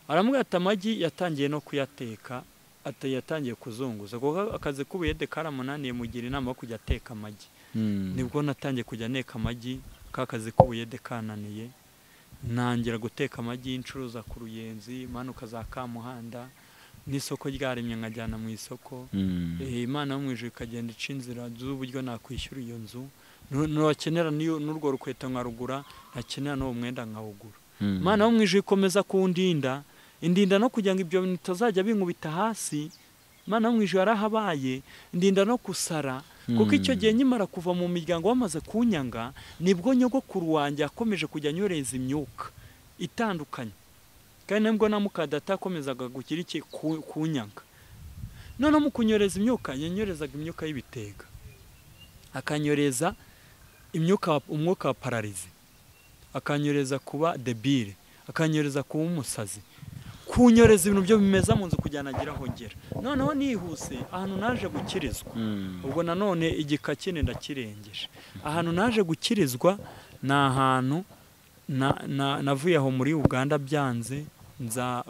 aramuga ati amagi yatangiye no kuyateka ati yatangiye kuzunguza kuko akazi k'ubuyede karamunaniye mugira inama yo kujya ateka amagi Mm. nibwo natangiye kujya nteka amagi ka kazi k'ubuyede kananiye ntangira guteka amagi ncuruza ku ruyenzi manuka za kamuhanda n'isoko ryaremye nkajyana mu isoko Mm. Eh, imana yo mu ijuru ikagenda ica inzira z'uburyo nakwishyura iyo nzu Nu- ntiwakenera n'iyo- n'urwo rukweto nkarugura ntakenera n'uwo mwenda nkawugura Mm. imana yo mu ijuru ikomeza kundinda indinda no kugira ngo ibyo bintu bitazajya binkubita hasi imana yo mu ijuru yarahabaye indinda no gusara kuko icyo gihe nkimara kuva mu miryango bamaze kunyanga nibwo nyogokuru wanjye yakomeje kujya anyoreza imyuka itandukanye kandi nibwo na mukadata yakomezaga kugira iki ku- kunyanga noneho mu kunyoreza imyuka yanyorezaga imyuka y'ibitega akanyoreza imyuka umwuka wa pararizi akanyoreza kuba debile akanyoreza kuba umusazi kunyoreza ibintu byo bimeza mu nzu kugira ngo agire aho ngera noneho nihuse ahantu naje gukirizwa Mm. ubwo nanone igika kine ndakirengeje ahantu naje gukirizwa ni ahantu na- na- navuye aho muri uganda byanze nza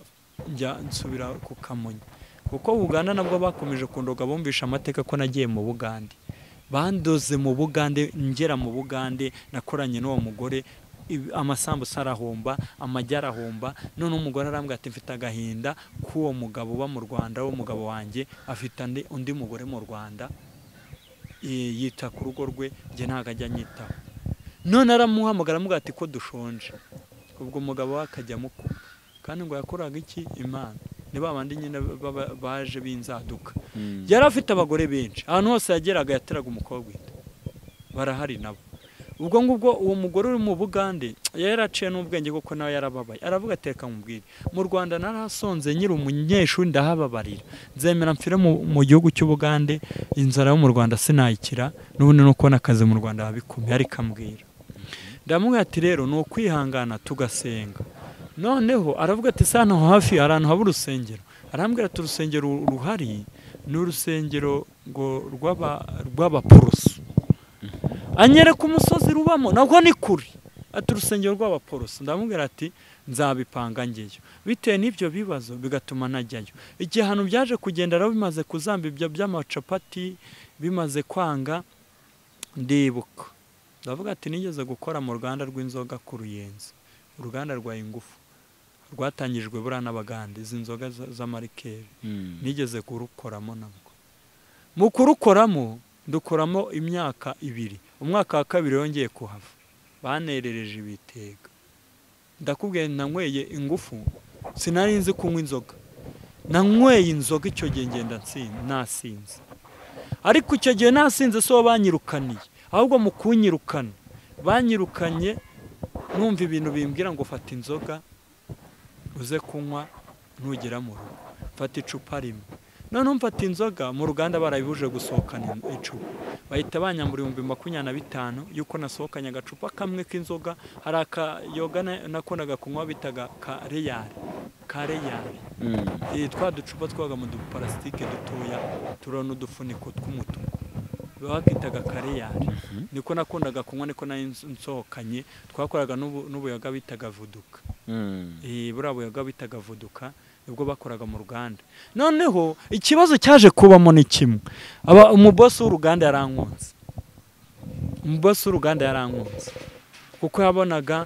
njya nsubira ku kamonyi kuko uganda nabwo bakomeje kundoga bumvisha amateka ko nagiye mu bugande bandoze mu bugande ngera mu bugande nakoranye n'uwo mugore ibi- amasambusa arahomba amagi arahomba none umugore arambwira ati mfite agahinda k'uwo mugabo uba mu rwanda w'umugabo wanjye afite andi- undi mugore mu rwanda eh, yita ku rugo rwe njye ntabwo ajya anyitaho none aramuhamagara amugira ati ko dushonje ubwo umugabo we akajya amukupa kandi ngo yakoraga iki imana ni ba bandi nyine baba- baje b'inzaduka yari afite abagore benshi ahantu hose yageraga yateraga umukobwa inda barahari nabo ubwo ngubwo uwo mugore uri mu bugande yari aciye n'ubwenge kuko nawe yarababaye aravuga ati reka mubwire mu rwanda narasonze nyiri umunyeshuri ndahababarira nzemera mfire mu, mu gihugu cy'ubugande inzara yo mu rwanda sinayikira n'ubundi no kubona akazi mu rwanda babikumye ariko ambwira ndamubwira ati rero ni ukwihangana tugasenga noneho aravuga ati sa hano hafi hari ahantu haba urusengero arambwira ati urusengero ruhari ni urusengero ngo rw'aba- rw'abaporoso anyereka umusozi rubamo nabwo ni kure ati urusengero rw'abaporoso ndamubwira ati nzabipanga ngeyo bitewe n'ibyo bibazo bigatuma najyayo igihe ahantu byaje kugenda rero bimaze kuzamba ibyo by'amacapati bimaze kwanga ndibuka ndavuga ati nigeze gukora mu ruganda rw'inzoga ku ruyenzi uruganda rwa ingufu rwatangijwe buriya n'abaganda izi nzoga za- z'amarikeri nigeze kurukoramo nabwo mu kurukoramo dukoramo imyaka ibiri umwaka wa kabiri yongeye kuhava banerereje ibitega ndakubwiye nanyweye ingufu sinari nzi kunywa inzoga nanyweye inzoga icyo gihe ngenda nsin- nasinze ariko icyo gihe nasinze si bo banyirukaniye ahubwo mu kunyirukana banyirukanye numva ibintu bimbwira ngo fata inzoga uze kunywa ntugera mu rugo mfata icupa rimwe noneho mfata inzoga mu ruganda barabibuje gusohokana in- icupa bahita banyambura ibihumbi makumyabiri na bitanu y'uko nasohokanye agacupa kamwe k'inzoga hari akayoga na- nakundaga kunywa bitaga kareyari kareyari Eh, twa ducupa twabaga mu duparasitike dutoya turiho n'udufuniko tw'umutuku bakitaga kareyari niko nakundaga kunywa niko nari nso- nsohokanye twakoraga n'ubu- n'ubuyoga bitaga vuduka Eh, buriya buyoga bitaga vuduka nibwo bakoraga mu ruganda noneho ikibazo cyaje kubamo ni kimwe Aba- umubosi w'uruganda yarankunze umubosi w'uruganda yarankunze kuko yabonaga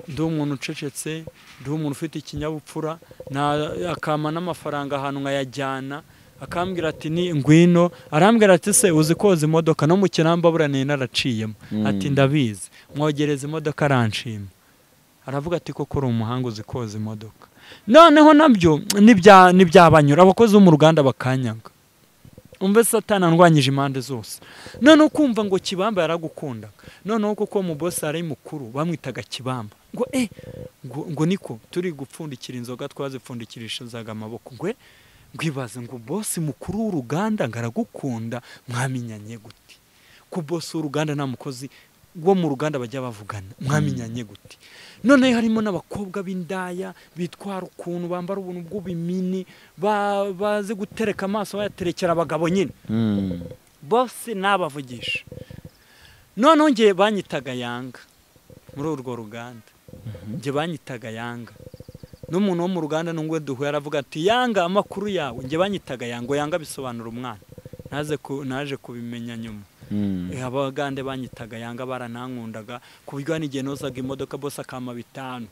ndi umuntu ucecetse ndi umuntu ufite ikinyabupfura na- akampa n'amafaranga ahantu nkayajyana akambwira ati ni ngwino arambwira ati se uzi koza imodoka no mu kinamba buriya nari naraciyemo Mm. ati ndabizi mwogereza imodoka aranshima aravuga ati koko uri umuhanga uzi koza imodoka noneho nabyo nibya- nibyabanyura abakozi bo mu ruganda bakanyaga umve satani andwanyije impande zose noneho kumva ngo kibamba yaragukundaga noneho kuko mu bosi ari mukuru bamwitaga kibamba ngo eh ngo, ngo niko turi gupfundikira inzoga twazipfundikirishizaga amaboko ngo eh, ngo ibaze ngo bosi mukuru w'uruganda ngo aragukunda mwamenyanye gute ko bosi w'uruganda nta mukozi wo mu ruganda bajya bavugana mwamenyanye gute noneho harimo n'abakobwa b'indaya bitwara ukuntu bambara ubuntu bw'ubimini ba- bazi gutereka amaso bayaterekera abagabo nyine bose nabavugisha noneho ngiye banyitaga yanga muri urwo ruganda njye banyitaga yanga n'umuntu wo mu ruganda n'ubwo duhuye aravuga ati yanga amakuru yawe njye banyitaga yanga yanga bisobanura umwana naje ku- naje kubimenya nyuma Eh, abagande banyitaga yanga baranankundaga ku buryo n'igihe nozaga imodoka bose akama bitanu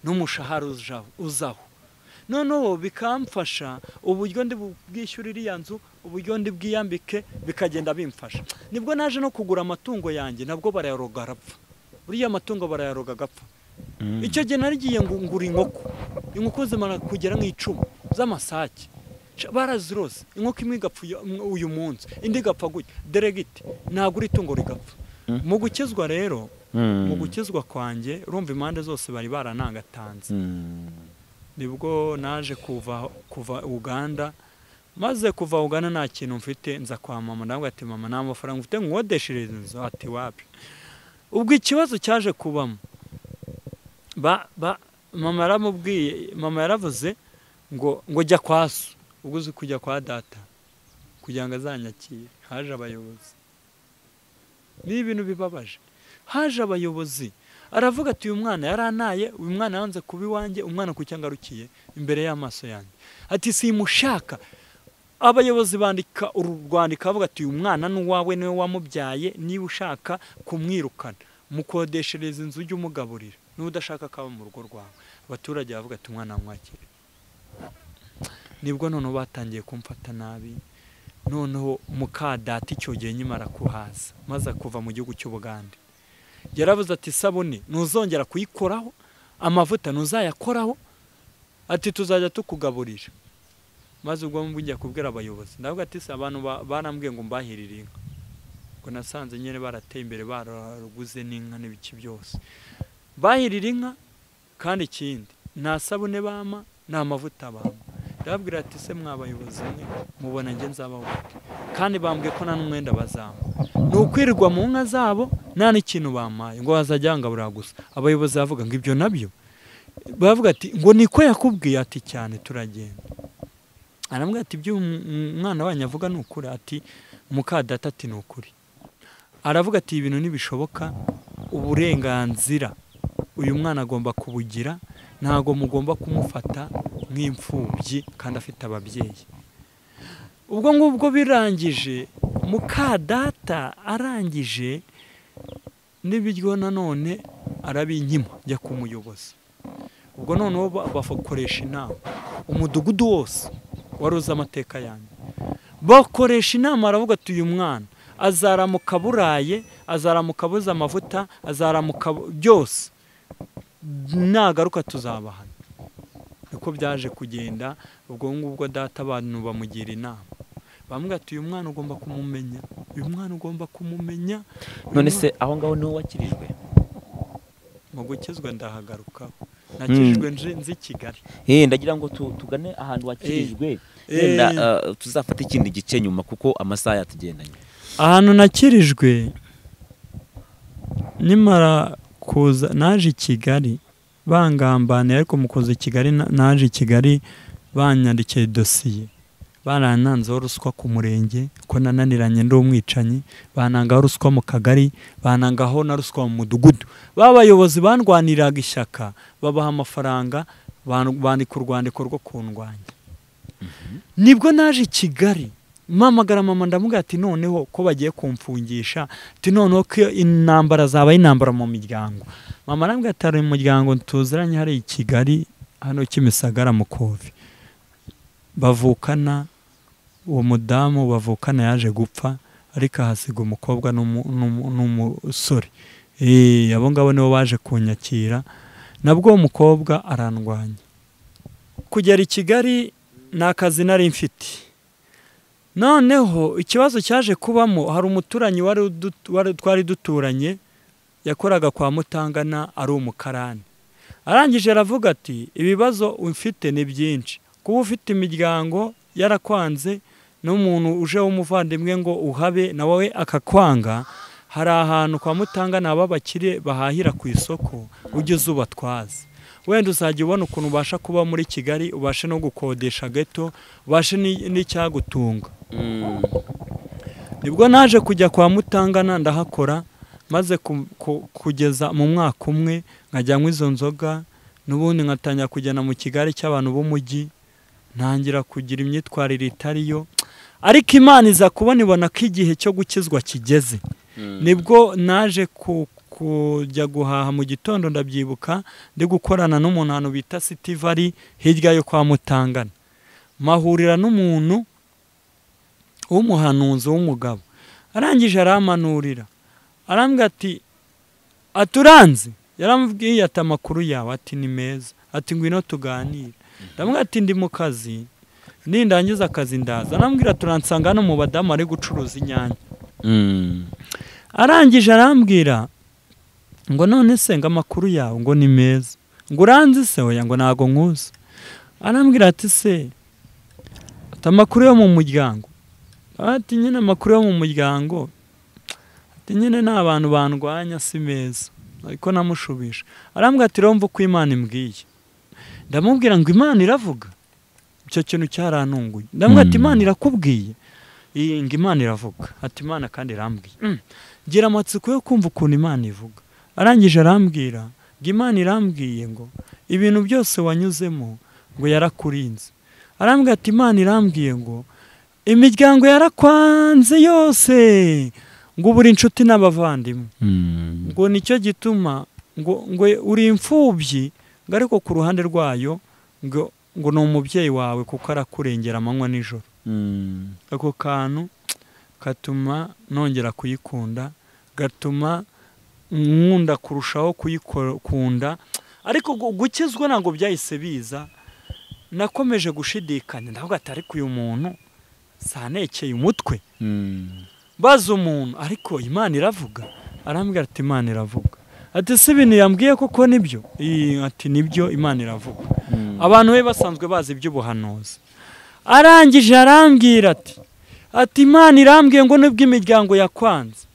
n'umushahara uja- uzaho noneho bikamfasha uburyo ndi bwishyurire iriya nzu uburyo ndi bwiyambike bikagenda bimfasha nibwo naje no kugura amatungo yanjye nabwo barayaroga arapfa buriya amatungo barayaroga agapfa icyo gihe narigiye ngo ngura inkoko inkoko zimara kugera nk'icumi z'amasake Sha, barazirose inkoko imwe igapfa uyu- um- uyu munsi indi igapfa gutya deregiti nagura itungo rigapfa mu gukizwa rero mu gukizwa kwanjye urumva impande zose bari baranangatanze nibwo naje kuva kuva uganda maze kuva uganda nta kintu mfite nza kwa mama ndabwo ati mama nta mafaranga mfite nkodeshereza inzu ati wapi ubwo ikibazo cyaje kubamo ba, ba, mama yaramubwiye mama yaravuze ngo ngo jya kwa so ubwo uzi kujya kwa data kugira ngo azanyakire haje abayobozi ni ibintu bibabaje haje abayobozi aravuga ati uyu mwana yaranaye uyu mwana yanze kuba iwanjye umwana ku cyangarukiye imbere y'amaso yanjye ati simushaka abayobozi bandika uru rwandiko bavuga ati uyu mwana ni uwawe niwe wamubyaye niba ushaka kumwirukana mukodeshereza inzu ujye umugaburira niba udashaka akaba mu rugo rwawe abaturage bavuga ati umwana wamwakire nibwo noneho batangiye kumfata nabi noneho mukadata icyo gihe nyuma arakuhaza maze kuva mu gihugu cy'ubugande yarabuze ati isabune ntuzongera kuyikoraho amavuta ntuzayakoraho ati tuzajya tukugaburira maze ubwo njya kubwira abayobozi ndavuga ati se abantu ba- barambwiye ngo mbahirire inka ngo nasanze nyine barateye imbere baraguze n'inka n'ibiki byose bahirira inka kandi ikindi nta sabune bama nta mavuta bama ndababwira ati se mwabayobozi mwe mubona njye nzabaho gute kandi bambwiye ko nta n'umwenda bazamba ni ukwirirwa mu nka zabo nta n'ikintu bamaye ngo hazajya hangaburira gusa abayobozi bavuga ngo ibyo nabyo baravuga ati ngo niko yakubwiye ati cyane turagenda arambwira ati ibyo um- umwana wanyu avuga ni ukuri ati mukadata ati ni ukuri aravuga ati ibintu ntibishoboka uburenganzira uyu mwana agomba kubugira ntabwo mugomba kumufata nk'imfubyi kandi afite ababyeyi ubwo ngubwo birangije mukadata arangije n'ibiryo nanone arabinyima njya ku muyobozi ubwo noneho ba- bakoresha inama umudugudu wose wari uzi amateka yanjye bakoresha inama aravuga ati uyu mwana azaramuka buraye azaramuka abuze amavuta azaramuka bu- byose nagaruka tuzabahana niko byaje kugenda ubwo ngubwo data abantu bamugira inama bamubwira ati uyu mwana ugomba kumumenya uyu mwana ugomba kumumenya uyu none mwana- se aho ngaho niho wakirijwe mu gukizwa ndahagaruka nakijwe nje- nzi kigali Eh, ndagira ngo tu- tugane ahantu wakirijwe Eh. wenda ah, tuzafate ikindi gice nyuma kuko amasaha yatugendanye ahantu nakirijwe nimara kuza naje i kigali bangambaniye ariko mu kuza i kigali na- naje i kigali banyandikiye dosiye barananzeho ruswa ku murenge ko nananiranye ndi umwicanyi banangaho ruswa mu kagari banangaho na ruswa mu mudugudu ba bayobozi bandwaniraga ishyaka babaha amafaranga ban- bandika urwandiko rwo kundwanya nibwo naje i kigali mpamagara mama ndamubwira ati noneho ko bagiye kumfungisha ati noneho ko intambara zaba intambara mu miryango mama arambwira ati hari umuryango tuziranye hariya i kigali hano kimisagara mu kovi bavukana uwo mudamu bavukana yaje gupfa ariko ahasiga umukobwa n'umu- n'umu- n'umusore Eh, abo ngabo nibo baje kunyakira nabwo uwo mukobwa arandwanya kugera i kigali ni akazi nari mfite noneho ikibazo cyaje kubamo hari umuturanyi wari udu- wari- twari duturanye yakoraga kwa mutangana ari umukarani arangije aravuga ati ibibazo ufite ni byinshi kuba ufite imiryango yarakwanze n'umuntu uje w'umuvandimwe ngo uhabe na wowe akakwanga hari ahantu kwa mutangana haba abakire bahahira ku isoko ugeze ubatwaze wenda uzajya ubona ukuntu ubasha kuba muri kigali ubashe no gukodesha gato ubashe n'i- n'icyagutunga nibwo naje kujya kwa mutangana ndahakora maze ku- ku- kugeza mu mwaka umwe nkajyanywa izo nzoga n'ubundi nkatangira kugenda mu kigali cy'abantu b'umujyi ntangira kugira imyitwarire itari yo ariko imana iza kubona ibona ko igihe cyo gukizwa kigeze nibwo naje ku- kujya guhaha mu gitondo ndabyibuka ndi gukorana n'umuntu ahantu bita siti vari hirya yo kwa mutangana mahurira n'umuntu w'umuhanuzi w'umugabo arangije aramanurira arambwira ati aturanze yaramubwiye ati amakuru yawe ati ni meza ati ngwino tuganire ndamubwira ati ndi mu kazi nindangiza akazi ndaza arambwira turansanga hano mu badamu ari gucuruza inyanya arangije arambwira ngo none se ngo amakuru yawe ngo ni meza ngo uranzi se oya ngo ntago nkuzi arambwira ati se ati amakuru yo mu muryango ati nyine amakuru yo mu muryango ati nyine ni abantu bandwanya si meza ariko namushubije arambwira ati romva uko imana imbwiye ndamubwira ngo imana iravuga icyo kintu cyarantunguye ndamubwira ati Mm. imana irakubwiye iyi ngo imana iravuga ati imana kandi irambwira Mm. gira amatsiko yo kumva ukuntu imana ivuga arangije arambwira ngo imana irambwiye ngo ibintu byose wanyuzemo ngo yarakurinze arambwira ati imana irambwiye ngo imiryango yarakwanze yose ngo ubure inshuti n'abavandimwe ngo nicyo gituma ngo ngo uri imfubyi ngo ariko ku ruhande rwayo ngo ngo ni umubyeyi wawe kuko arakurengera amanywa nijoro ako kantu gatuma nongera kuyikunda gatuma nkunda kurushaho kuyikunda ariko gu- gukizwa ntabwo byahise biza nakomeje gushidikanya ndavuga ati ariko uyu muntu sanekeye umutwe baza umuntu ariko imana iravuga arambwira ati imana iravuga ati si ibintu yambwiye koko nibyo Ii, ati nibyo imana iravuga abantu be basanzwe bazi iby'ubuhanuzi arangije arambwira ati ati imana irambwiye ngo nibwo imiryango yakwanze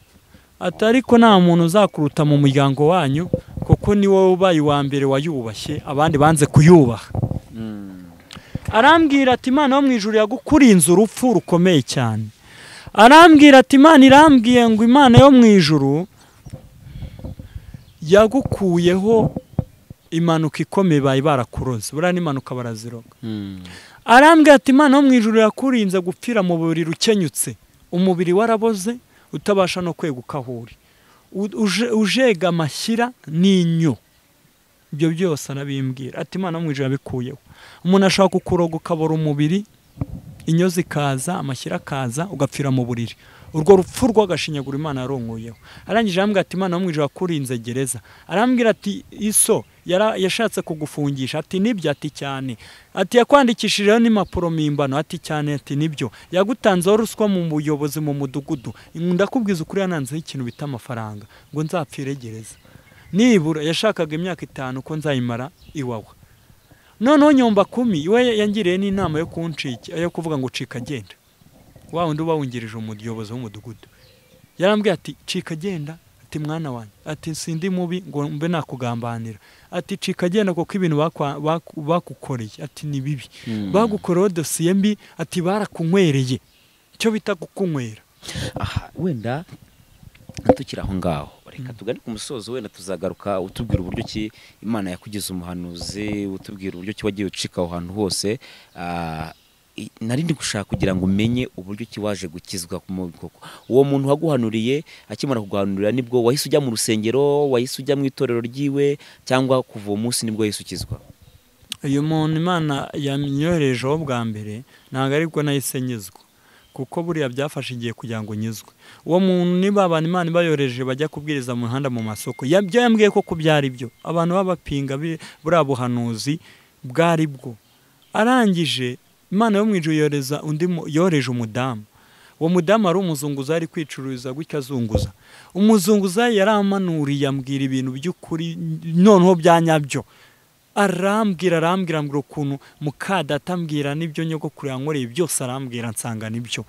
ati ariko nta muntu uzakuruta mu muryango wanyu kuko ni wowe ubaye uwa mbere wayubashye abandi banze kuyubaha arambwira ati imana yo mu ijuru yagukurinze urupfu rukomeye cyane arambwira ati imana irambwiye ngo imana yo mu ijuru yagukuyeho impanuka ikomeye bayi barakuroze buriya n'impanuka baraziroga arambwira ati imana yo mu ijuru yakurinze gupfira mu buriri ukenyutse umubiri waraboze utabasha no kweguka aho uri U- uje- ujega amashyira n'inyo ibyo byose arabimbwira ati imana yo mu ijuru yabikuyeho umuntu ashobora kukuroga ukabura umubiri inyo zikaza amashyira akaza ugapfira mu buriri urwo rupfu rw'agashinyaguro imana yarongoyeho arangije arambwira ati imana yo mu ijuru yakurinze gereza arambwira ati iso yara- yashatse kugufungisha ati nibyo ati cyane ati yakwandikishijeho n'impapuro mpimbano ati cyane ati nibyo yagutanzeho ruswa mu buyobozi mu mudugudu ndakubwiza ukuri yananzeho ikintu bita amafaranga ngo nzapfire gereza nibura yashakaga imyaka itanu ko nzayimara iwawa noneho nyomba kumi we yangiriye n'inama yo kunshika yo kuvuga ngo cika genda wa wundi uba wungirije umuyobozi w'umudugudu yarambwiye ati cika genda ati mwana wanjye ati sindi mubi ngo mbe nakugambanira ati cika genda kuko ibintu bakwa- baku- bakukoreye ati ni bibi bagukoreho dosiye mbi ati barakunywereye icyo bita kukunywera aha wenda ntukiri aho ngaho reka tugane ku musozo wenda tuzagaruka utubwira uburyo ki imana yakugize umuhanuzi utubwira uburyo ki wagiye ucika aho hantu hose Ah, i- nari ndi gushaka kugira ngo umenye uburyo ki waje gukizwa mu koko uwo muntu waguhanuriye akimara kuguhanurira nibwo wahise ujya mu rusengero wahise ujya mu itorero ryiwe cyangwa kuva uwo munsi nibwo wahise ukizwa uyu muntu imana yamyoherejeho bwa mbere ntabwo aribwo nahise nyizwa kuko buriya byafashe igihe kugira ngo nyizwe uwo muntu niba abantu imana ibayohereje bajya kubwiriza mu mihanda mu masoko ya- byo yambwiye koko byari byo abantu baba bapinga bi- buriya buhanuzi bwari bwo arangije imana yo mu ijuru yohereza undi mu- yohereje umudamu uwo mudamu ari umuzunguza ari kwicururiza gutyo azunguza umuzunguza yaramanuriye ambwira ibintu by'ukuri noneho byanyabyo arambwira arambwira mbwira ukuntu muka data ambwira n'ibyo nyogokuru yankoreye byose arambwira nsanga nibyo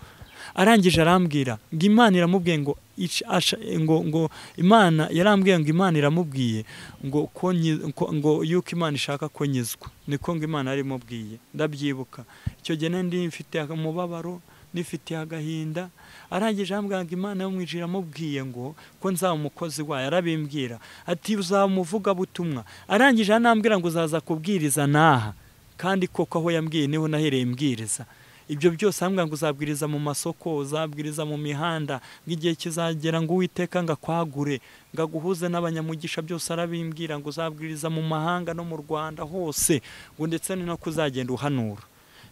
arangije arambwira ngo imana iramubwiye ngo ica- asha- ngo ngo imana yarambwiye ngo imana iramubwiye ngo ko nyi- ko- ngo yuko imana ishaka ko nyizwa niko ngo imana yarimubwiye ndabyibuka icyo gihe nari ndi mfite umubabaro nifitiye agahinda arangije arambwira ngo imana yo mu ijuru iramubwiye ngo ko nzaba umukozi wayo arabimbwira ati uzaba umuvugabutumwa arangije anambwira ngo uzaza kubwiriza n'aha kandi koko aho yambwiye niho nahereye mbwiriza ibyo byose ahambwa ngo uzabwiriza mu masoko uzabwiriza mu mihanda ngo igihe kizagera ngo uwiteka ngo akwagure ngo aguhuze n'abanyamugisha byose arabimbwira ngo uzabwiriza mu mahanga no mu rwanda hose ngo ndetse ni no kuzagenda uhanura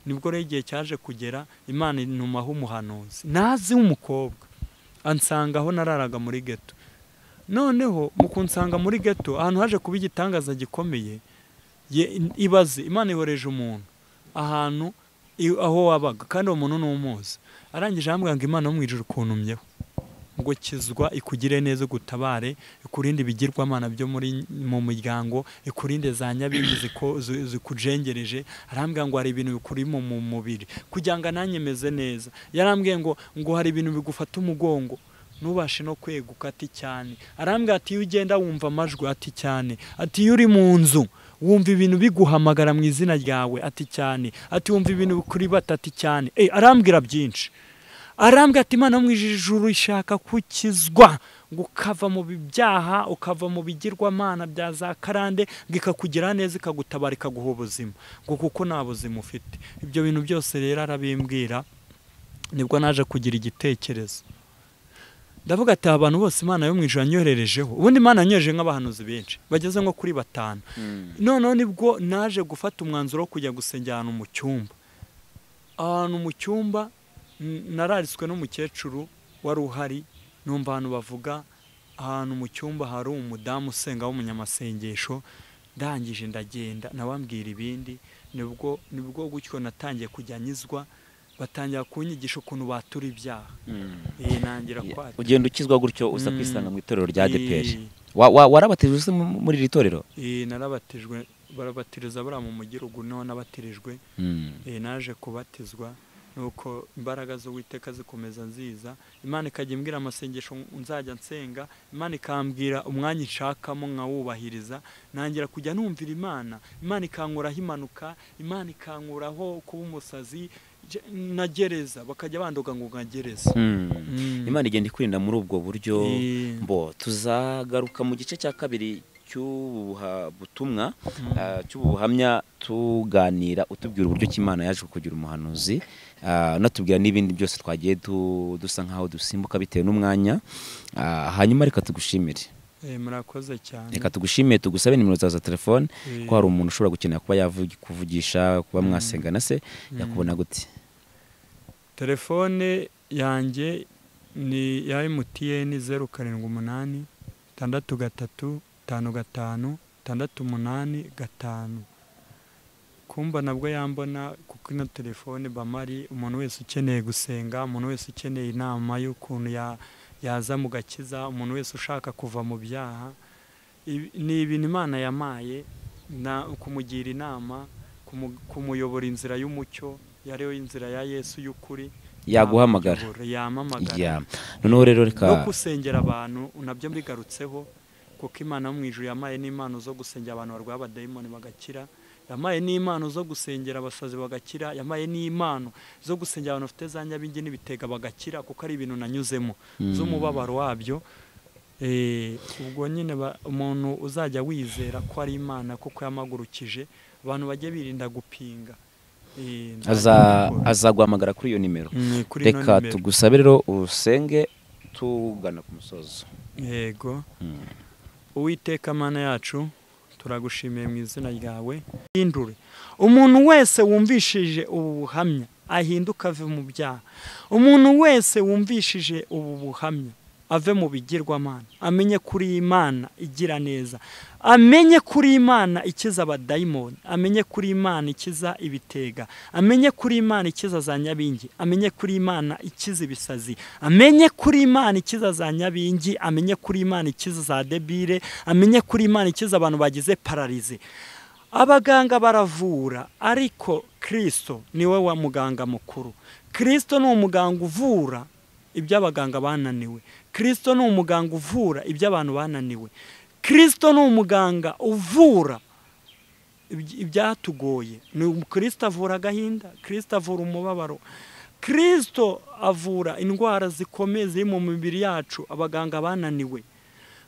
nibwo rero igihe cyaje kugera imana inumaho umuhanuzi nazi w'umukobwa ansanga aho nararaga muri geto noneho mu kunsanga muri geto ahantu haje kuba igitangaza gikomeye ye- ibaze imana ihoreje umuntu ahantu i- aho wabaga kandi uwo muntu n'umuzi arangije arambwira ngo imana yo mu ijuru ukuntumyeho ngo kizwa ikugire neza gutabare ikurinde ibigirwamana byo muri mu muryango ikurinde za nyabingi ziko- zi- zikujengereje arambwira ngo hari ibintu bikuri mu mu mubiri kugira ngo nanjye meze neza yarambwiye ngo ngo hari ibintu bigufata umugongo ntubashe no kweguka ati cyane arambwira ati iyo ugenda wumva amajwi ati cyane ati iyo uri mu nzu wumva ibintu biguhamagara mu izina ryawe ati cyane ati wumva ibintu bikuribata ati cyane Eh, arambwira byinshi arambwira ati imana mu ijuru ishaka kukizwa ngo ukava mu byaha ukava mu bigirwamana bya za karande ngo ikakugira neza ikagutabara ikaguha ubuzima ngo kuko nta buzima ufite ibyo bintu byose rero arabimbwira nibwo naje kugira igitekerezo ndavuga ati aba bantu bose imana yo mu ijoro yanyohererejeho ubundi imana yanyohereje nk'abahanuzi benshi bageze nko kuri batanu noneho nibwo naje gufata umwanzuro wo kujya gusengera ahantu mu cyumba ahantu mu cyumba narariswe n'umukecuru wari uhari numva abantu bavuga ahantu mu cyumba hari umudamu usenga w'umunyamasengesho ndangije ndagenda nabambwira ibindi nibwo nibwo gutyo natangiye kujya anyizwa batangira kunyigisha ukuntu batura ibyaha iyi nangira kwari ugenda ukizwa gutyo uza Mm. kwisanga mu itorero rya Ye. deperi warabatijwe se mu- muri iri torero Eh, narabatijwe barabatiriza buriya mu mugirugu niho nabatirijwe Eh, naje kubatizwa nuko imbaraga z'uwiteka zikomeza nziza imana ikajya imbwira amasengesho nzajya nsenga imana ikambwira umwanya nshakamo nkawubahiriza nangira kujya numvira imana imana ikankuraho impanuka imana ikankuraho kuba umusazi je- na gereza bakajya bandoga ngo nka gereza Mm. imana igenda ikwirinda muri ubwo buryo Eh, mbo tuzagaruka mu gice cya kabiri cy'ubu buha- butumwa ah, cy'ubu buhamya tuganira utubwira uburyo ki Imana yaje kugira umuhanuzi ah, unatubwira n'ibindi byose twagiye du- dusa nk'aho dusimbuka bitewe n'umwanya Ah, hanyuma reka tugushimire eh, murakoze cyane reka tugushimire tugusabe nimero zawe za telefone Eh, ko hari umuntu ushobora gukenera kuba yavugi- kuvugisha kuba mwasengana se yakubona gute telefone yanjye ni ya emutiyeni zeru karindwi umunani tandatu gatatu tanu gatanu tandatu umunani gatanu kumba nabwo yambona kuko ino telefone bamari umuntu wese ukeneye gusenga umuntu wese ukeneye inama y'ukuntu ya- yaza mu gakiza umuntu wese ushaka kuva mu byaha Ibi- ni ibintu imana yamaye na kumugira inama kumu- kumuyobora inzira y'umucyo yariyo inzira ya yesu y'ukuri yaguhamagara yamuyobora, yamamagara Ya. noneho rero reka no gusengera abantu nabyo mbigarutseho kuko imana yo mu ijuru yamaye n'impano zo gusengera abantu barwaye abadayimoni bagakira yamaye n'impano zo gusengera abasazi bagakira yamaye n'impano zo gusengera abantu bafite za nyabingi n'ibitega bagakira kuko ari ibintu nanyuzemo z'umubabaro wabyo Eh, ubwo nyine ba- umuntu uzajya wizera ko ari imana kuko yamagurukije abantu bajye birinda gupinga Eh, aza- nzajya azaguhamagara kuri iyo nimero Mm, kuri ino reka nimero. tugusabe rero usenge tugana ku musozo yego Mm. uwiteka mana yacu turagushimiye mu izina ryawe hindure umuntu wese wumvishije ubu buhamya ahinduke ave mu byaha umuntu wese wumvishije ubu buhamya ave mu bigirwamana amenye kuri iyi Imana igira neza amenye kuri iyi Imana ikiza abadayimoni amenye kuri iyi Imana ikiza ibitega amenye kuri iyi Imana ikiza za nyabingi amenye kuri iyi Imana ikiza ibisazi amenye kuri iyi Imana ikiza za nyabingi amenye kuri iyi Imana ikiza za debire amenye kuri iyi Imana ikiza abantu bagize pararize abaganga baravura ariko kirisito niwe wa muganga mukuru kirisito ni umuganga uvura ibyo abaganga bananiwe kirisito ni umuganga uvura ibyo abantu bananiwe kirisito ni umuganga uvura ibyi- ibyatugoye ni kirisito avura agahinda kirisito avura umubabaro kirisito avura indwara zikomeye ziri mu mibiri yacu abaganga bananiwe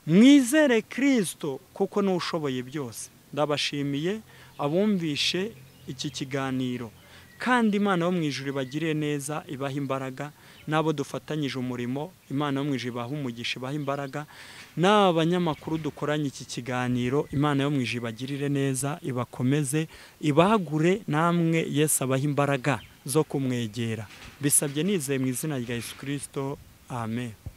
mwizere kirisito kuko ni we ushoboye byose ndabashimiye abumvishe iki kiganiro kandi imana yo mu ijuru ibagirire neza ibaha imbaraga n'abo dufatanyije umurimo imana yo mu ijuru ibaha umugisha ibaha imbaraga n'aba banyamakuru dukoranye iki kiganiro imana yo mu ijuru ibagirire neza ibakomeze ibagure namwe yesu abaha imbaraga zo kumwegera bisabye nizeye mu izina rya yesu kirisito amen